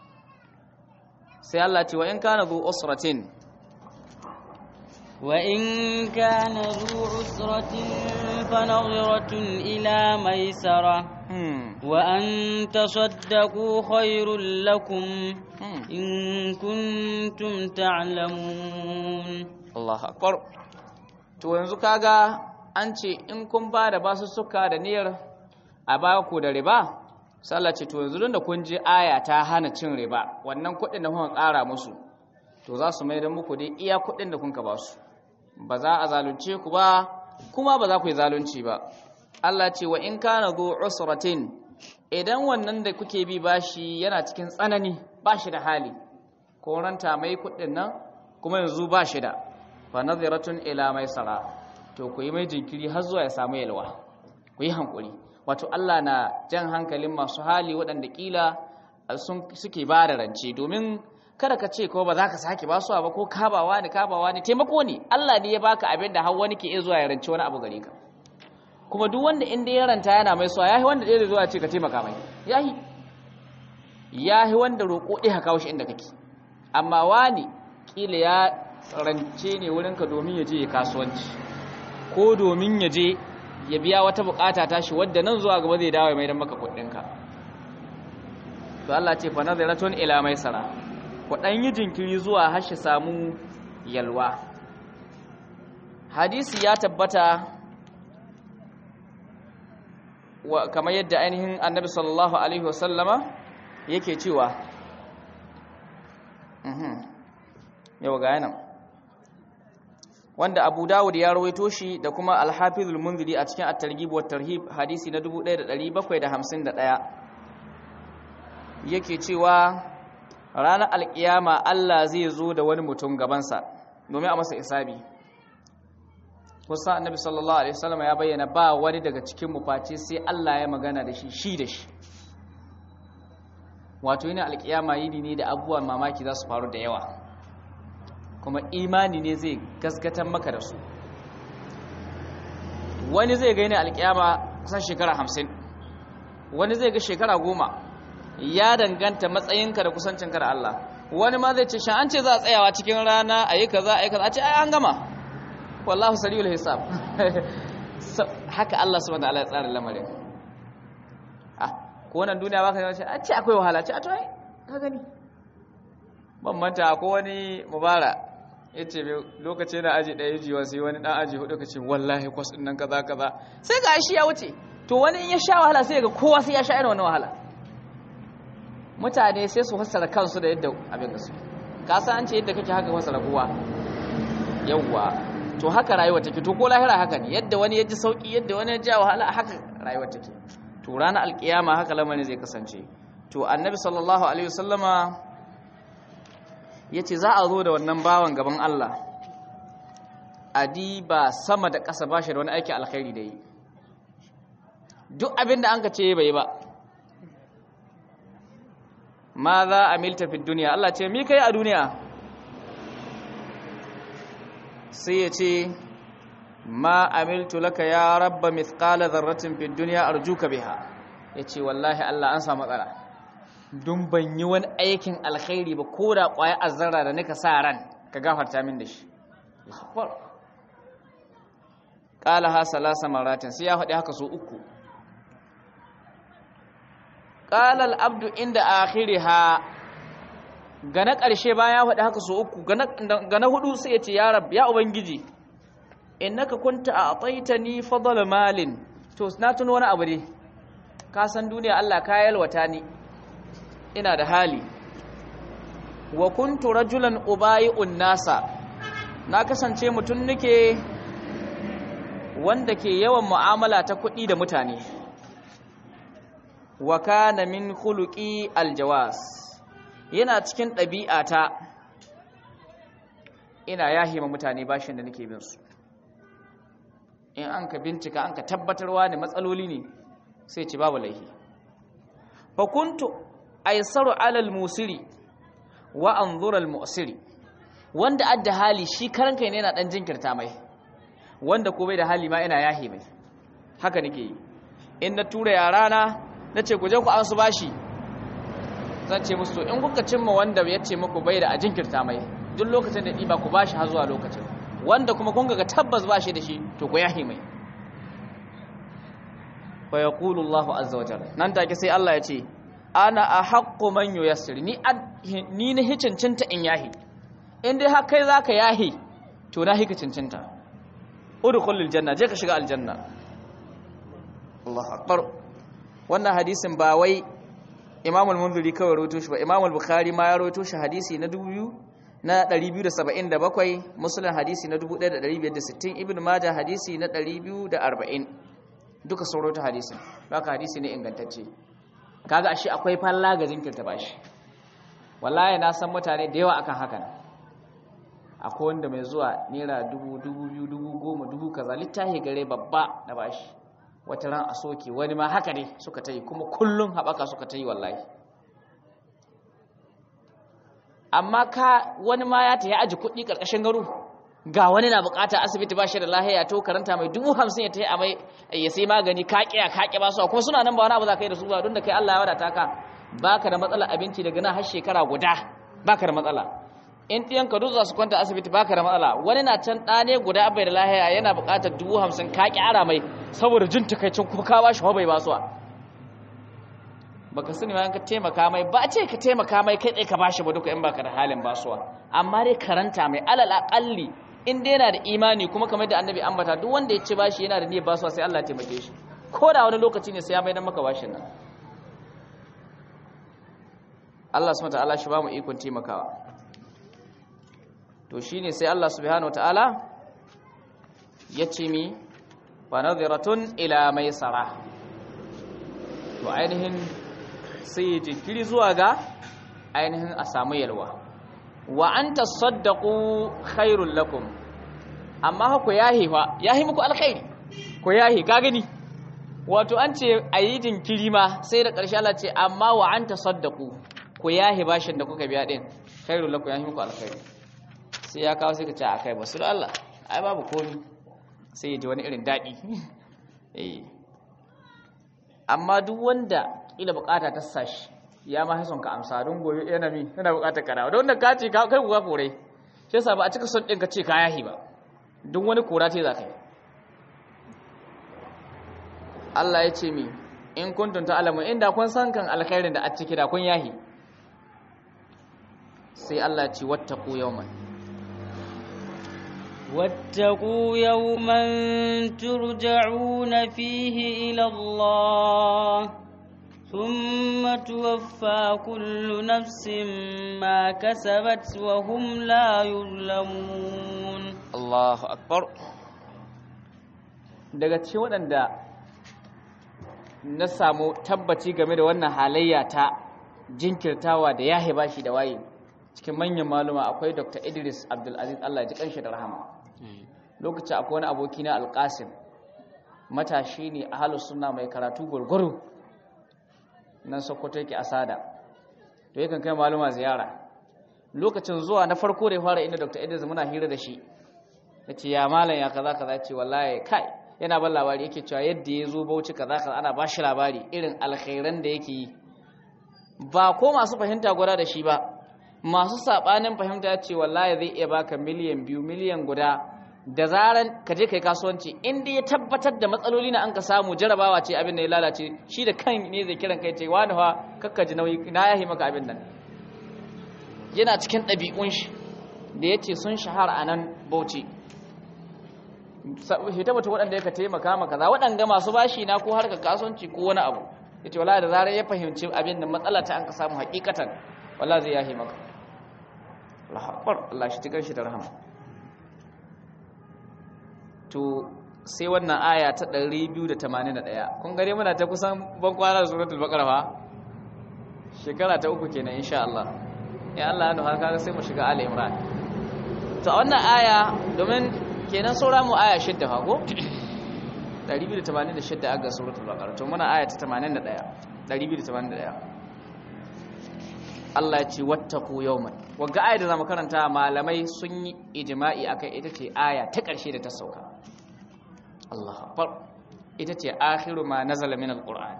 Speaker 1: sai Allah ce wa in kana zu usratin
Speaker 2: وإن كان ذو عسرة فنظرة إلى ميسرة وأن تصدقوا خير لكم إن كنتم تعلمون
Speaker 1: Allah akbar to yanzu kaga an ce in kun ba da basu suka da niyyar a ba ku da riba sallah ce to yanzu da kun je aya ta hana cin riba wannan kuɗin da kuka ƙara musu to za su mai da muku dai iya kuɗin da kun ka ba su ba za a zalunce ku ba kuma ba za ku yi zalunci ba Allah ce wa in kana zu usratin idan wannan da kuke bi bashi yana cikin tsanani bashi da hali ko ranta mai kuɗin nan kuma yanzu bashi da fa nadhiratun ila maisara to ku yi mai jinkiri har zuwa ya samu yalwa ku yi hankuri wato Allah na jan hankalin masu hali waɗanda kila sun suke ba da rance domin kada ka ce ko ba za ka sake basuwa ba ko kabawa ne kabawa ne taimako ne Allah ne ya baka abin da har wani ke iya zuwa ya rance wani abu gare ka kuma duk wanda inda ya ranta yana mai suwa yahi wanda ɗaya zuwa ce ka taimaka mai yahi yahi wanda roƙo ɗaya ka kawo shi inda kake amma wani kila ya rance ne wurinka domin ya je ya kasuwanci ko domin ya je ya biya wata bukata ta shi wadda nan zuwa gaba zai dawo ya maidan maka kuɗinka to Allah ce fa nazaratun ila maisara ku dan yi jinkiri zuwa har shi samu yalwa hadisi ya tabbata wa kamar yadda ainihin annabi sallallahu alaihi wasallama yake cewa yau ga yanan wanda abu dawud ya rawaito shi da kuma alhafizul munziri a cikin at-targhib wa tarhib hadisi na 1751 yake cewa ranar alkiyama Allah zai zo da wani mutum gabansa domin a masa isabi kusa annabi sallallahu alaihi wasallam ya bayyana ba wani daga cikin mu face sai Allah ya magana da shi shi da shi wato yana alkiyama yini ne da abubuwan mamaki za su faru da yawa kuma imani ne zai gaskatar maka da su wani zai ga yana alkiyama kusan shekara hamsin wani zai ga shekara goma ya danganta matsayinka da kusancinka da Allah wani ma zai ce shan an ce za a tsayawa cikin rana a yi kaza a yi kaza a ce ai an gama wallahu sariyul hisab haka Allah subhanahu wa ta'ala ya tsara lamarin ah ko wannan duniya baka ce a ce akwai wahala ce a to ai ka gani ban manta ko wani mubara yace lokaci na aji daya jiwa sai wani dan aji hudu kace wallahi kwas din nan kaza kaza sai ga shi ya wuce to wani in ya sha wahala sai ga kowa sai ya sha irin wannan wahala mutane sai su fassara kansu da yadda abin da su ka san an ce yadda kake haka fassara kowa yawwa to haka rayuwa take to ko lahira haka ne yadda wani ya ji sauki yadda wani ya ji wahala haka rayuwa take to ranar alkiyama haka lamarin zai kasance to annabi sallallahu alaihi wasallama yace za a zo da wannan bawan gaban Allah adi ba sama da ƙasa ba shi da wani aiki alkhairi da yi duk abin da an ka ce bai ba ma za a milta fi duniya Allah ce mi kai a duniya sai ya ce ma amiltu laka ya rabba mithqala dharratin fi dunya arjuka biha yace wallahi Allah an samu matsala dun ban yi wani aikin alkhairi ba ko da kwaya azzara da nika sa ran ka gafarta min da shi akbar qala ha salasa maratin sai ya faɗi haka so uku qala al abdu inda akhiriha ga na ƙarshe bayan ya faɗi haka so uku ga na hudu sai ya ce ya rab ya ubangiji innaka kunta a ataitani fadala malin to na tuno wani abu ne ka san duniya Allah ka yalwata ni ina da hali wa kuntu rajulan ubayi'un nasa na kasance mutum nake wanda ke yawan mu'amala ta kuɗi da mutane wa kana min khuluqi aljawas yana cikin ɗabi'ata ina yahima mutane bashin da nake bin su in an ka bincika an ka tabbatarwa ne matsaloli ne sai ci babu laihi fa kuntu aisaru alal musiri wa anzura al mu'siri wanda adda hali shi karan kai ne yana dan jinkirta mai wanda ko bai da hali ma ina yahi mai haka nake yi in na tura yara na nace ku je ku an su bashi zan ce musu to in kuka cimma wanda ya ce muku bai da a jinkirta mai duk lokacin da ɗiba ku bashi har zuwa lokacin wanda kuma kun ga tabbas ba shi da shi to ku yahi mai fa yaqulu Allahu azza wa jalla nan take sai Allah ya ce ana ahaqqu man yuyassir ni ni ne hicincinta in yahi in dai har kai zaka yahi to na hika cincinta udkhulul janna je ka shiga aljanna Allahu akbar wannan hadisin ba wai Imam al-Munziri kawai rawaito shi ba Imam al-Bukhari ma ya rawaito shi hadisi na 2000 na 277 Muslim hadisi na 1560 Ibn Majah hadisi na 240 duka sun rawaito hadisin haka hadisi ne ingantacce kaga ashe akwai falla ga jinkirta bashi wallahi na san mutane da yawa akan hakan akwai wanda mai zuwa naira dubu dubu biyu dubu goma dubu kaza littafi gare babba na bashi wata ran a soke wani ma haka ne suka ta yi kuma kullum haɓaka suka ta yi wallahi amma ka wani ma ya ta yi aji kuɗi ƙarƙashin garu ga wani na buƙata asibiti ba shi da lahiya to karanta mai dubu hamsin ya ta yi a mai ya sai magani ka ƙiya ka ƙi ba su kuma suna nan ba wani abu za ka yi da su ba don da kai Allah ya wadata ka baka da matsala abinci daga nan har shekara guda baka da matsala in ɗiyanka duk za su kwanta asibiti baka da matsala wani na can ɗane guda bai da lahiya yana buƙatar dubu hamsin ka ƙyara mai saboda jin takaicin kuma ka ba shi bai ba su baka sani ma ka taimaka mai ba ce ka taimaka mai kai tsaye ka bashi ba duka in baka da halin basuwa amma dai karanta mai alal aqalli in dai yana da imani kuma kamar da annabi ambata duk wanda ya ce bashi yana da niyyar basuwa sai Allah ya taimake shi ko da wani lokaci ne sai ya maida maka bashin nan Allah subhanahu wa ta'ala shi ba mu ikon taimakawa to shine sai Allah subhanahu wataala ya ce mi wa nadhiratun ila maisara to ainihin sai jinkiri zuwa ga ainihin a samu yalwa wa an tasaddaqu khairul lakum amma ku yahi fa yahi muku alkhairi ku yahi ka gani wato an ce ayi jinkiri ma sai da ƙarshe Allah ce amma wa an tasaddaqu ku yahi bashin da kuka biya din khairul lakum yahi muku alkhairi sai ya kawo sai ka ce a kai basu da Allah ai babu komi sai ya ji wani irin daɗi amma duk wanda ƙila bukata ta sashi ya ma son ka amsa don goyo yana mi yana bukatar karawa don da ka ce kai kuka kore shi yasa ba a cika son ɗin ka ce ka yahi ba duk wani kora ce za ka yi Allah ya ce mi in kuntum ta'lamu inda kun san kan alkhairin da a ciki da kun yahi sai Allah ya ce wattaqu yawman
Speaker 2: واتقوا يوما ترجعون فيه إلى الله ثم توفى كل نفس ما كسبت وهم لا يظلمون
Speaker 1: Allahu akbar daga cikin waɗanda na samu tabbaci game da wannan halayya ta jinkirtawa da yahe bashi da waye cikin manyan maluma akwai Dr. Idris Abdulaziz Allah ya ji kanshi da rahama lokacin akwai wani aboki na Alƙasim matashi ne ahlus sunna mai karatu gurguru nan Sokoto yake asada to yakan kai maluma ziyara lokacin zuwa na farko da ya fara inda Dr. Idris muna hira da shi ya ce ya malam ya kaza kaza ce wallahi kai yana ban labari yake cewa yadda ya zo bauchi kaza kaza ana ba shi labari irin alkhairan da yake yi ba ko masu fahimta gwada da shi ba masu sabanin fahimta ce wallahi zai iya baka miliyan biyu miliyan guda da zaran ka je kai kasuwanci inda ya tabbatar da matsaloli na an ka samu jarabawa ce abin da ya lalace shi da kan ne zai kiran kai ce wani fa kakka ji nauyi na yahi maka abin nan yana cikin ɗabi'un shi da ya ce sun shahara a nan bauchi hita mutum waɗanda ya ka taimaka maka za waɗanda masu bashi na ko harkar kasuwanci ko wani abu ya ce wala da zarar ya fahimci abin da matsala ta an ka samu hakikatan wala zai yahi maka lahabar Allah shi tikar shi da rahama to sai wannan aya ta 281 kun gare muna ta kusan ban kwana da suratul baqara fa shekara ta uku kenan insha Allah ya Allah ya nuha kaga sai mu shiga ali imran to wannan aya domin kenan saura mu aya shidda fa ko 286 aga suratul baqara to muna aya ta 81 281 Allah ya ce wattaqu yawman wagga aya da zamu karanta malamai sun yi ijma'i akai ita ce aya ta ƙarshe da ta sauka Allahu akbar ita ce akhiru ma nazala min alquran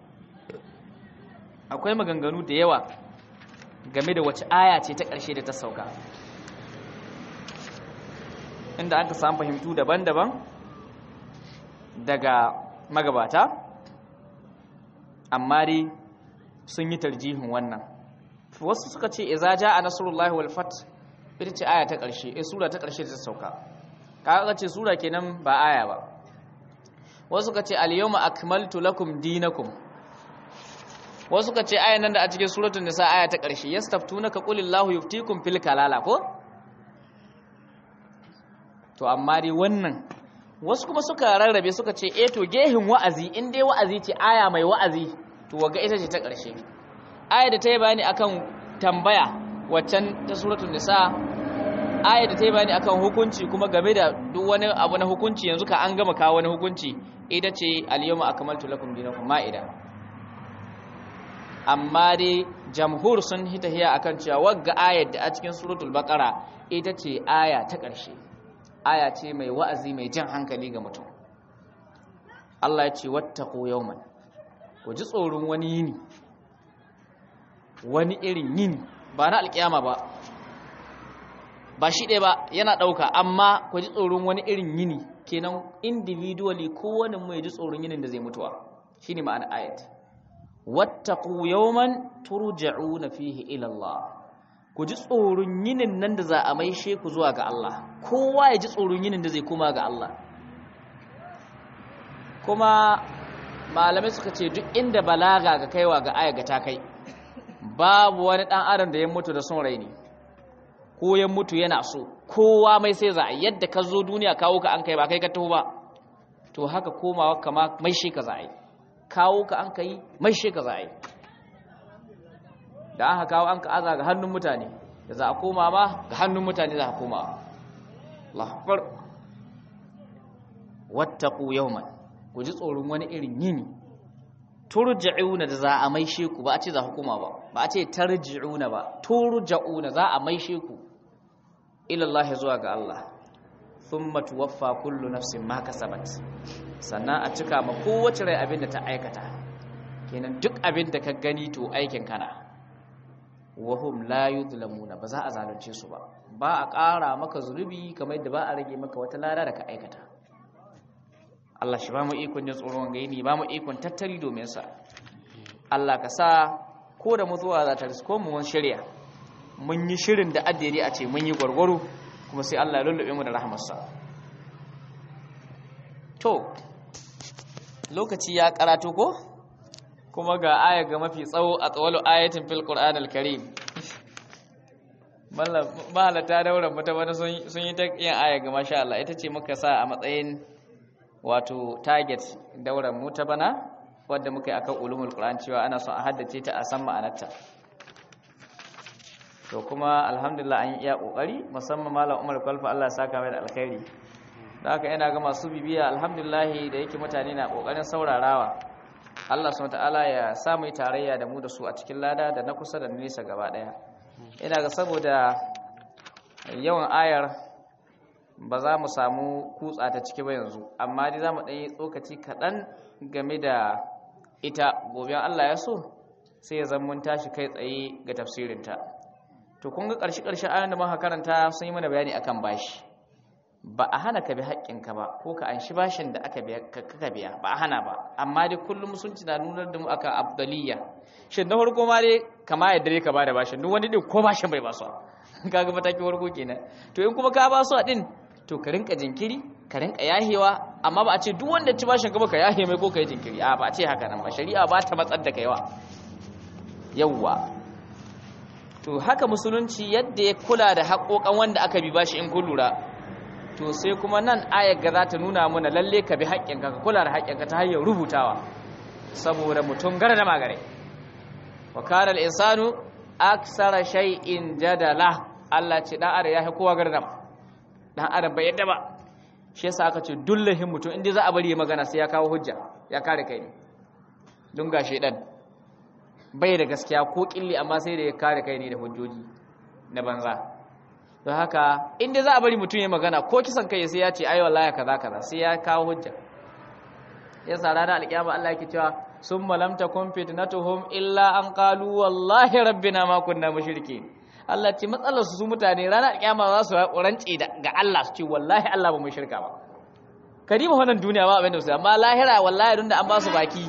Speaker 1: akwai maganganu da yawa game da wace aya ce ta ƙarshe da ta sauka inda aka samu fahimtu daban-daban daga magabata amma dai sun yi tarjihin wannan wasu suka ce iza jaa nasrullahi wal fath ita ce aya ta ƙarshe eh sura ta ƙarshe ta sauka kaga ce sura kenan ba aya ba wasu suka ce al yawma akmaltu lakum dinakum wasu suka ce ayan nan da a cikin suratul nisa aya ta ƙarshe yastaftunaka qulillahu yuftikum fil kalala ko to amma dai wannan wasu kuma suka rarrabe suka ce eh to gehin wa'azi in dai wa'azi ce aya mai wa'azi to waga ita ce ta ƙarshe aya da ta yi bayani akan tambaya waccan ta suratul nisa aya da ta yi bayani akan hukunci kuma game da duk wani abu na hukunci yanzu ka an gama kawo wani hukunci ita ce al-yawma akmaltu lakum dinakum ma'ida amma dai jamhur sun hita hiya akan cewa wagga ayar da a cikin suratul baqara ita ce aya ta ƙarshe aya ce mai wa'azi mai jan hankali ga mutum Allah ya ce wattaqu yawman ku ji tsoron wani yini wani irin yini ba na alkiyama ba ba shi ɗaya ba yana ɗauka amma ku ji tsoron wani irin yini kenan individually kowane mai ji tsoron yinin da zai mutuwa shine ma'ana ayat wattaqu yawman turja'una fihi ila Allah ku ji tsoron yinin nan da za a maishe ku zuwa ga Allah kowa ya ji tsoron yinin da zai koma ga Allah kuma malamai suka ce duk inda balaga ga kaiwa ga aya ga ta kai babu wani dan adam da ya mutu da son rai ne ko ya mutu yana so kowa mai sai za a yadda ka zo duniya kawo ka an kai ba kai ka taho ba to haka komawa kama mai shi ka za a yi kawo ka an kai mai shi ka za a yi da aka kawo an ka aza ga hannun mutane da za a koma ma ga hannun mutane za a koma lahfar wattaku yawman ku ji tsoron wani irin yini turja'una da za a maishe ku ba a ce za hukuma ba ba a ce tarji'una ba turja'una za a maishe ku ila Allah zuwa ga Allah thumma tuwaffa kullu nafsin ma kasabat sannan a cika ma kowace rai abin da ta aikata kenan duk abin da ka gani to aikin kana wahum la yuzlamuna ba za a zalunce su ba ba a ƙara maka zunubi kamar yadda ba a rage maka wata lada da ka aikata Allah shi ba mu ikon jin tsoron gaini ba mu ikon tattali domin sa Allah ka sa ko da mutuwa za ta risko mu mun shirya mun yi shirin da addini a ce mun yi gwargwaro kuma sai Allah ya lullube mu da rahmarsa to lokaci ya karatu ko kuma ga aya ga mafi tsawo a tsawalu ayatin fil qur'anil karim mahalata daular mata bana sun yi ta yin aya ga masha Allah ita ce muka sa a matsayin wato target daular mu ta bana wadda muka yi akan ulumul qur'an cewa ana son a haddace ta a san ma'anarta to kuma alhamdulillah an yi iya kokari musamman malam Umar Kwalfa Allah ya saka mai da alkhairi da haka ina ga masu bibiya alhamdulillah da yake mutane na kokarin saurarawa Allah subhanahu ta'ala ya samu tarayya da mu da su a cikin lada da na kusa da nesa gaba daya ina ga saboda yawan ayar ba za mu samu kutsa ta ciki ba yanzu amma dai za mu ɗanyi tsokaci kaɗan game da ita gobe Allah ya so sai ya zama mun tashi kai tsaye ga tafsirinta to kun ga ƙarshe ƙarshe ayoyin da muka karanta sun yi mana bayani akan bashi ba a hana ka bi haƙƙinka ba ko ka anshi bashin da aka biya ka biya ba a hana ba amma dai kullum musulunci na nunar da mu aka abdaliya shin na farko ma dai kama yadda dai ka bada bashin duk wani din ko bashin bai basu kaga matakin farko kenan to in kuma ka basu a din to ka rinka jinkiri ka rinka yahewa amma ba a ce duk wanda ci bashin ka ba ka yahe mai ko ka yi jinkiri a ba a ce haka nan ba shari'a ba ta matsar da kaiwa yawwa to haka musulunci yadda ya kula da haƙoƙan wanda aka bi bashi in kun lura to sai kuma nan ayar ga za ta nuna mana lalle ka bi haƙƙinka ka kula da haƙƙinka ta hanyar rubutawa saboda mutum gara da magare wa kana al-insanu aksara shay'in jadala Allah ce dan adam ya fi kowa gardama dan adam bai yadda ba shi yasa aka ce dullahin mutum inda za a bari ya magana sai ya kawo hujja ya kare kai ne don ga shedan bai da gaskiya ko killi amma sai da ya kare kai ne da hujjoji na banza don haka inda za a bari mutum ya magana ko kisan kai sai ya ce ai wallahi kaza kaza sai ya kawo hujja yasa ranar alkiyama Allah yake cewa summa lam takun fitnatuhum illa an qalu wallahi rabbina ma kunna mushrikeen Allah ce matsalar su mutane ranar alkiyama za su rance ga Allah su ce wallahi Allah ba mu shirka ba karima wannan duniya ba abin da su amma lahira wallahi dun da an ba su baki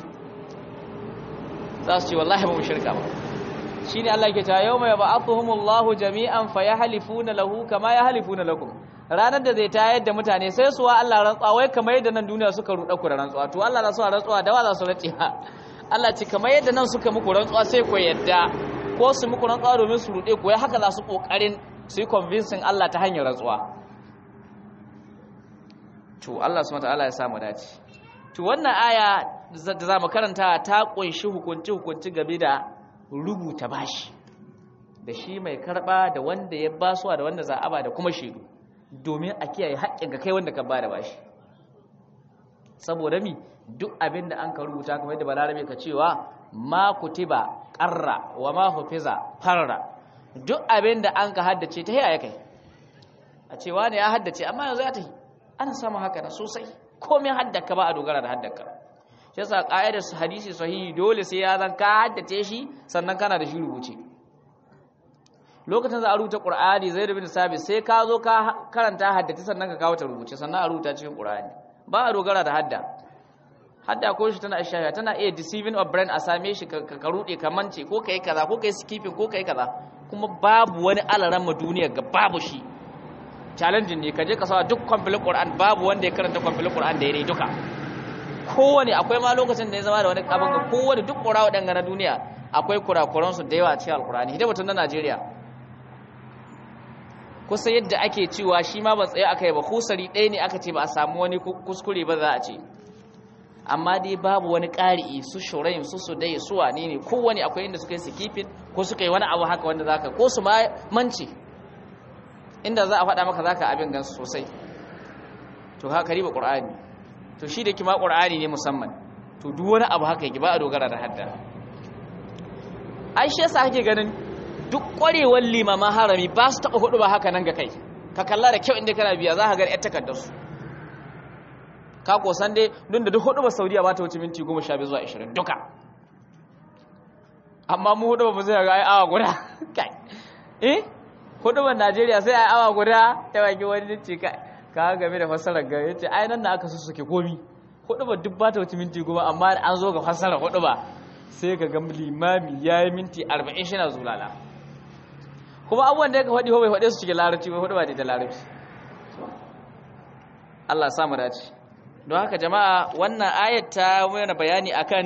Speaker 1: za su ce wallahi ba mu shirka ba shine Allah yake cewa yawma yab'athuhumullahu jami'an fayahlifuna lahu kama yahlifuna lakum ranar da zai tayar da mutane sai su wa Allah rantsuwa wai kamar yadda nan duniya suka ruɗa ku da rantsuwa to Allah za su rantsuwa da wa za su rantsi ha Allah ce kamar yadda nan suka muku rantsuwa sai ku yadda ko su muku rantsuwa domin su ruɗe ku wai haka za su kokarin su yi convincing Allah ta hanyar rantsuwa to Allah subhanahu wataala ya samu dace to wannan aya da za mu karanta ta kunshi hukunci hukunci game da rubuta bashi da shi mai karba da wanda ya basuwa da wanda za a ba da kuma shaidu domin a kiyaye haƙƙin ka kai wanda ka bada bashi saboda mi duk abin da an ka rubuta kamar yadda balarabe ka cewa ma kutiba qarra wa ma hufiza farra duk abin da an ka haddace ta yaya kai a cewa ne ya haddace amma yanzu ya tafi ana samun haka na sosai komai haddaka ba a dogara da haddaka shi yasa ƙa'idar hadisi sahihi dole sai ya zan ka haddace shi sannan kana da shi rubuce lokacin za a rubuta ƙur'ani zai da bin sabi sai ka zo ka karanta haddace sannan ka kawo ta rubuce sannan a rubuta cikin ƙur'ani ba a dogara da hadda hadda ko shi tana ishaya tana iya deceiving of brain a same shi ka rude ka mance ko kai kaza ko kai skipping ko kai kaza kuma babu wani alaran ma duniya ga babu shi challenging ne ka je ka sawa duk complete Qur'an babu wanda ya karanta complete Qur'an da yare duka kowane akwai ma lokacin da ya zama da wani abin ga kowane duk ƙura waɗanga na duniya akwai kurakuransu da yawa a cikin alkurani hidda mutum na najeriya kusa yadda ake cewa shi ma ba tsaye aka yi ba kusari ɗaya ne aka ce ba a samu wani kuskure ba za a ce amma dai babu wani ƙari'i su shurayin su su dai su wane ne kowane akwai inda suka yi sikifin ko suka yi wani abu haka wanda za ka ko su ma mance inda za a faɗa maka za ka abin gansu sosai to haka riba ƙur'ani to shi da kima ƙur'ani ne musamman to duk wani abu haka yake ba a dogara da hadda ai shi yasa kake ganin duk ƙwarewar limaman harami ba su taɓa hudu ba haka nan ga kai ka kalla da kyau inda kana biya za ka ga 'yar takardar su ka kosan dai don da duk hudu ba saudiya ba ta wuce minti goma sha biyu zuwa ashirin duka amma mu hudu ba zai ga ai awa guda kai eh hudu ba najeriya sai ai awa guda ta baki wani ce kai ka game da fassarar ga yace ai nan na aka sussuke komi hudu ba duk ba ta wuce minti goma amma an zo ga fassarar hudu ba sai ka ga limami yayi minti 40 shi na zulala kuma abubuwan da ya faɗi ko bai faɗe su cikin larabci bai faɗi ba da larabci Allah ya samu dace don haka jama'a wannan ayat ta mana bayani akan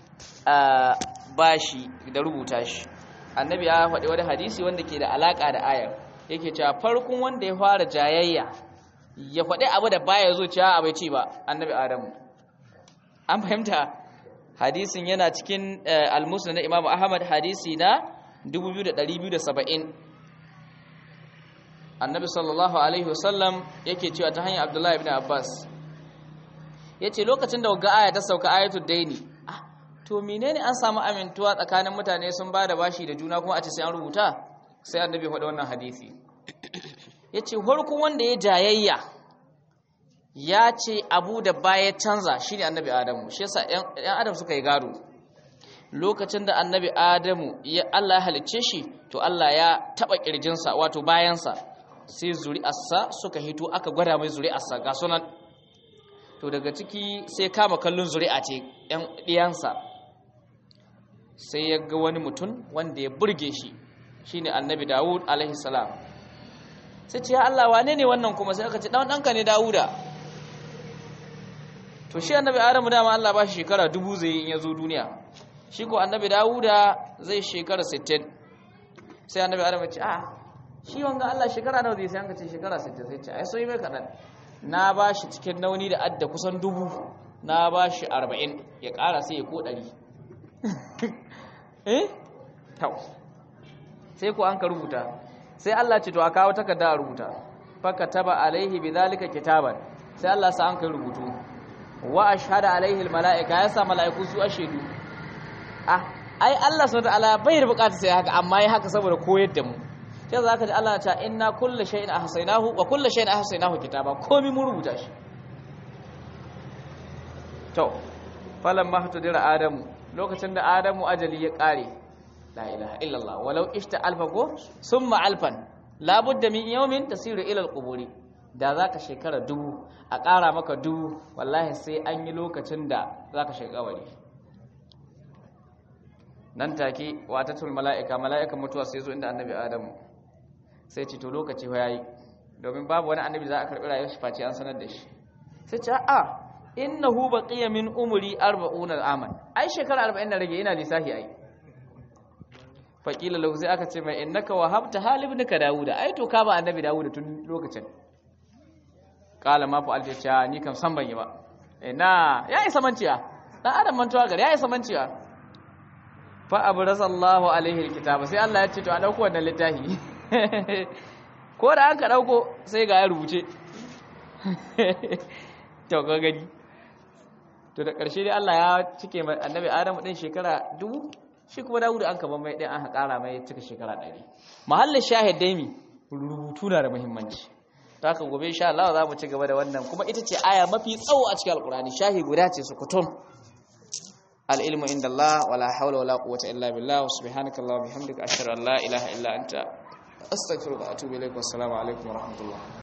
Speaker 1: bashi da rubuta shi annabi ya faɗi wani hadisi wanda ke da alaka da ayar yake cewa farkon wanda ya fara jayayya ya faɗi abu da baya zo cewa abai ci ba annabi adamu an fahimta hadisin yana cikin al-musnad na imam ahmad hadisi na 2270 annabi sallallahu alaihi wasallam yake cewa ta hanyar abdullahi ibn abbas yace lokacin da ga aya ta sauka ayatul daini ah to menene an samu amintuwa tsakanin mutane sun bada bashi da juna kuma a ce sai an rubuta sai annabi ya faɗi wannan hadisi yace farkon wanda ya jayayya ya ce abu da baya canza shine annabi adamu shi yasa yan adam suka yi gado lokacin da annabi adamu ya Allah ya halicce shi to Allah ya taba kirjinsa wato bayansa sai zuri'arsa suka hito aka gwada mai zuri'arsa ga sunan to daga ciki sai kama kallon zuri'a ce yan diyansa sai ya ga wani mutum wanda ya burge shi shine annabi Dawud alaihi salam sai ce ya Allah wane ne wannan kuma sai aka ce dan danka ne Dawuda to shi annabi adamu dama Allah ba shi shekara dubu zai yi in ya zo duniya shi ko annabi dawuda zai shekara 60 sai annabi adamu ya ce a shi wanga Allah shekara nawa zai sai an ka ce shekara 60 sai ce ai sai mai kadan na ba shi cikin nauni da adda kusan dubu na ba shi 40 ya kara sai ya ko 100 eh tau sai ko an ka rubuta sai Allah ce to a kawo takarda a rubuta faka taba alaihi bidhalika kitaban sai Allah sa an kai rubutu wa ashhadu alaihi almalaika ya sa malaiku su ashedu ah ai Allah subhanahu wataala bai bukata sai haka amma ya haka saboda koyar da mu sai zaka ji Allah ta inna kullu shay'in ahsaynahu wa kullu shay'in ahsaynahu kitaba komai mun rubuta shi to falamma hatudira adamu lokacin da adamu ajali ya kare la ilaha illallah walau ishta alfa go summa alfan labudda min yawmin tasiru ila alquburi da zaka shekara dubu a ƙara maka dubu wallahi sai an yi lokacin da zaka shiga kabari nan take watatul mala'ika mala'ikan mutuwa sai zo inda annabi adamu sai ce to lokaci fa yayi domin babu wani annabi za a karbi rayuwar shi face an sanar da shi sai ce a innahu baqiya min umri 40 aman ai shekara 40 na rage ina lisahi ai faƙila lahu sai aka ce mai innaka wahabta halibnika dawuda ai to ka ba annabi dawuda tun lokacin kala ma fa alta cha ni kam san ban yi ba ina ya isa manciya dan adam mantuwa gari ya isa manciya fa abrasallahu alaihi alkitaba sai Allah ya ce to a dauko wannan littafi ko da an ka dauko sai ga ya rubuce to ga gani to da ƙarshe dai Allah ya cike annabi Adamu din shekara dubu shi kuma dawudu an kaba mai ɗin an haƙara mai cika shekara ɗari mahallin shahid dai mi rubutu na da muhimmanci ta haka gobe insha Allah za mu ci gaba da wannan kuma ita ce aya mafi tsawo a cikin alƙur'ani shahi guda ce su kutum al-ilmu inda Allah wala hawla wala quwwata illa billah wa subhanaka allahumma bihamdika ashhadu an la ilaha illa anta astaghfiruka wa atubu ilaik wa assalamu alaikum wa rahmatullah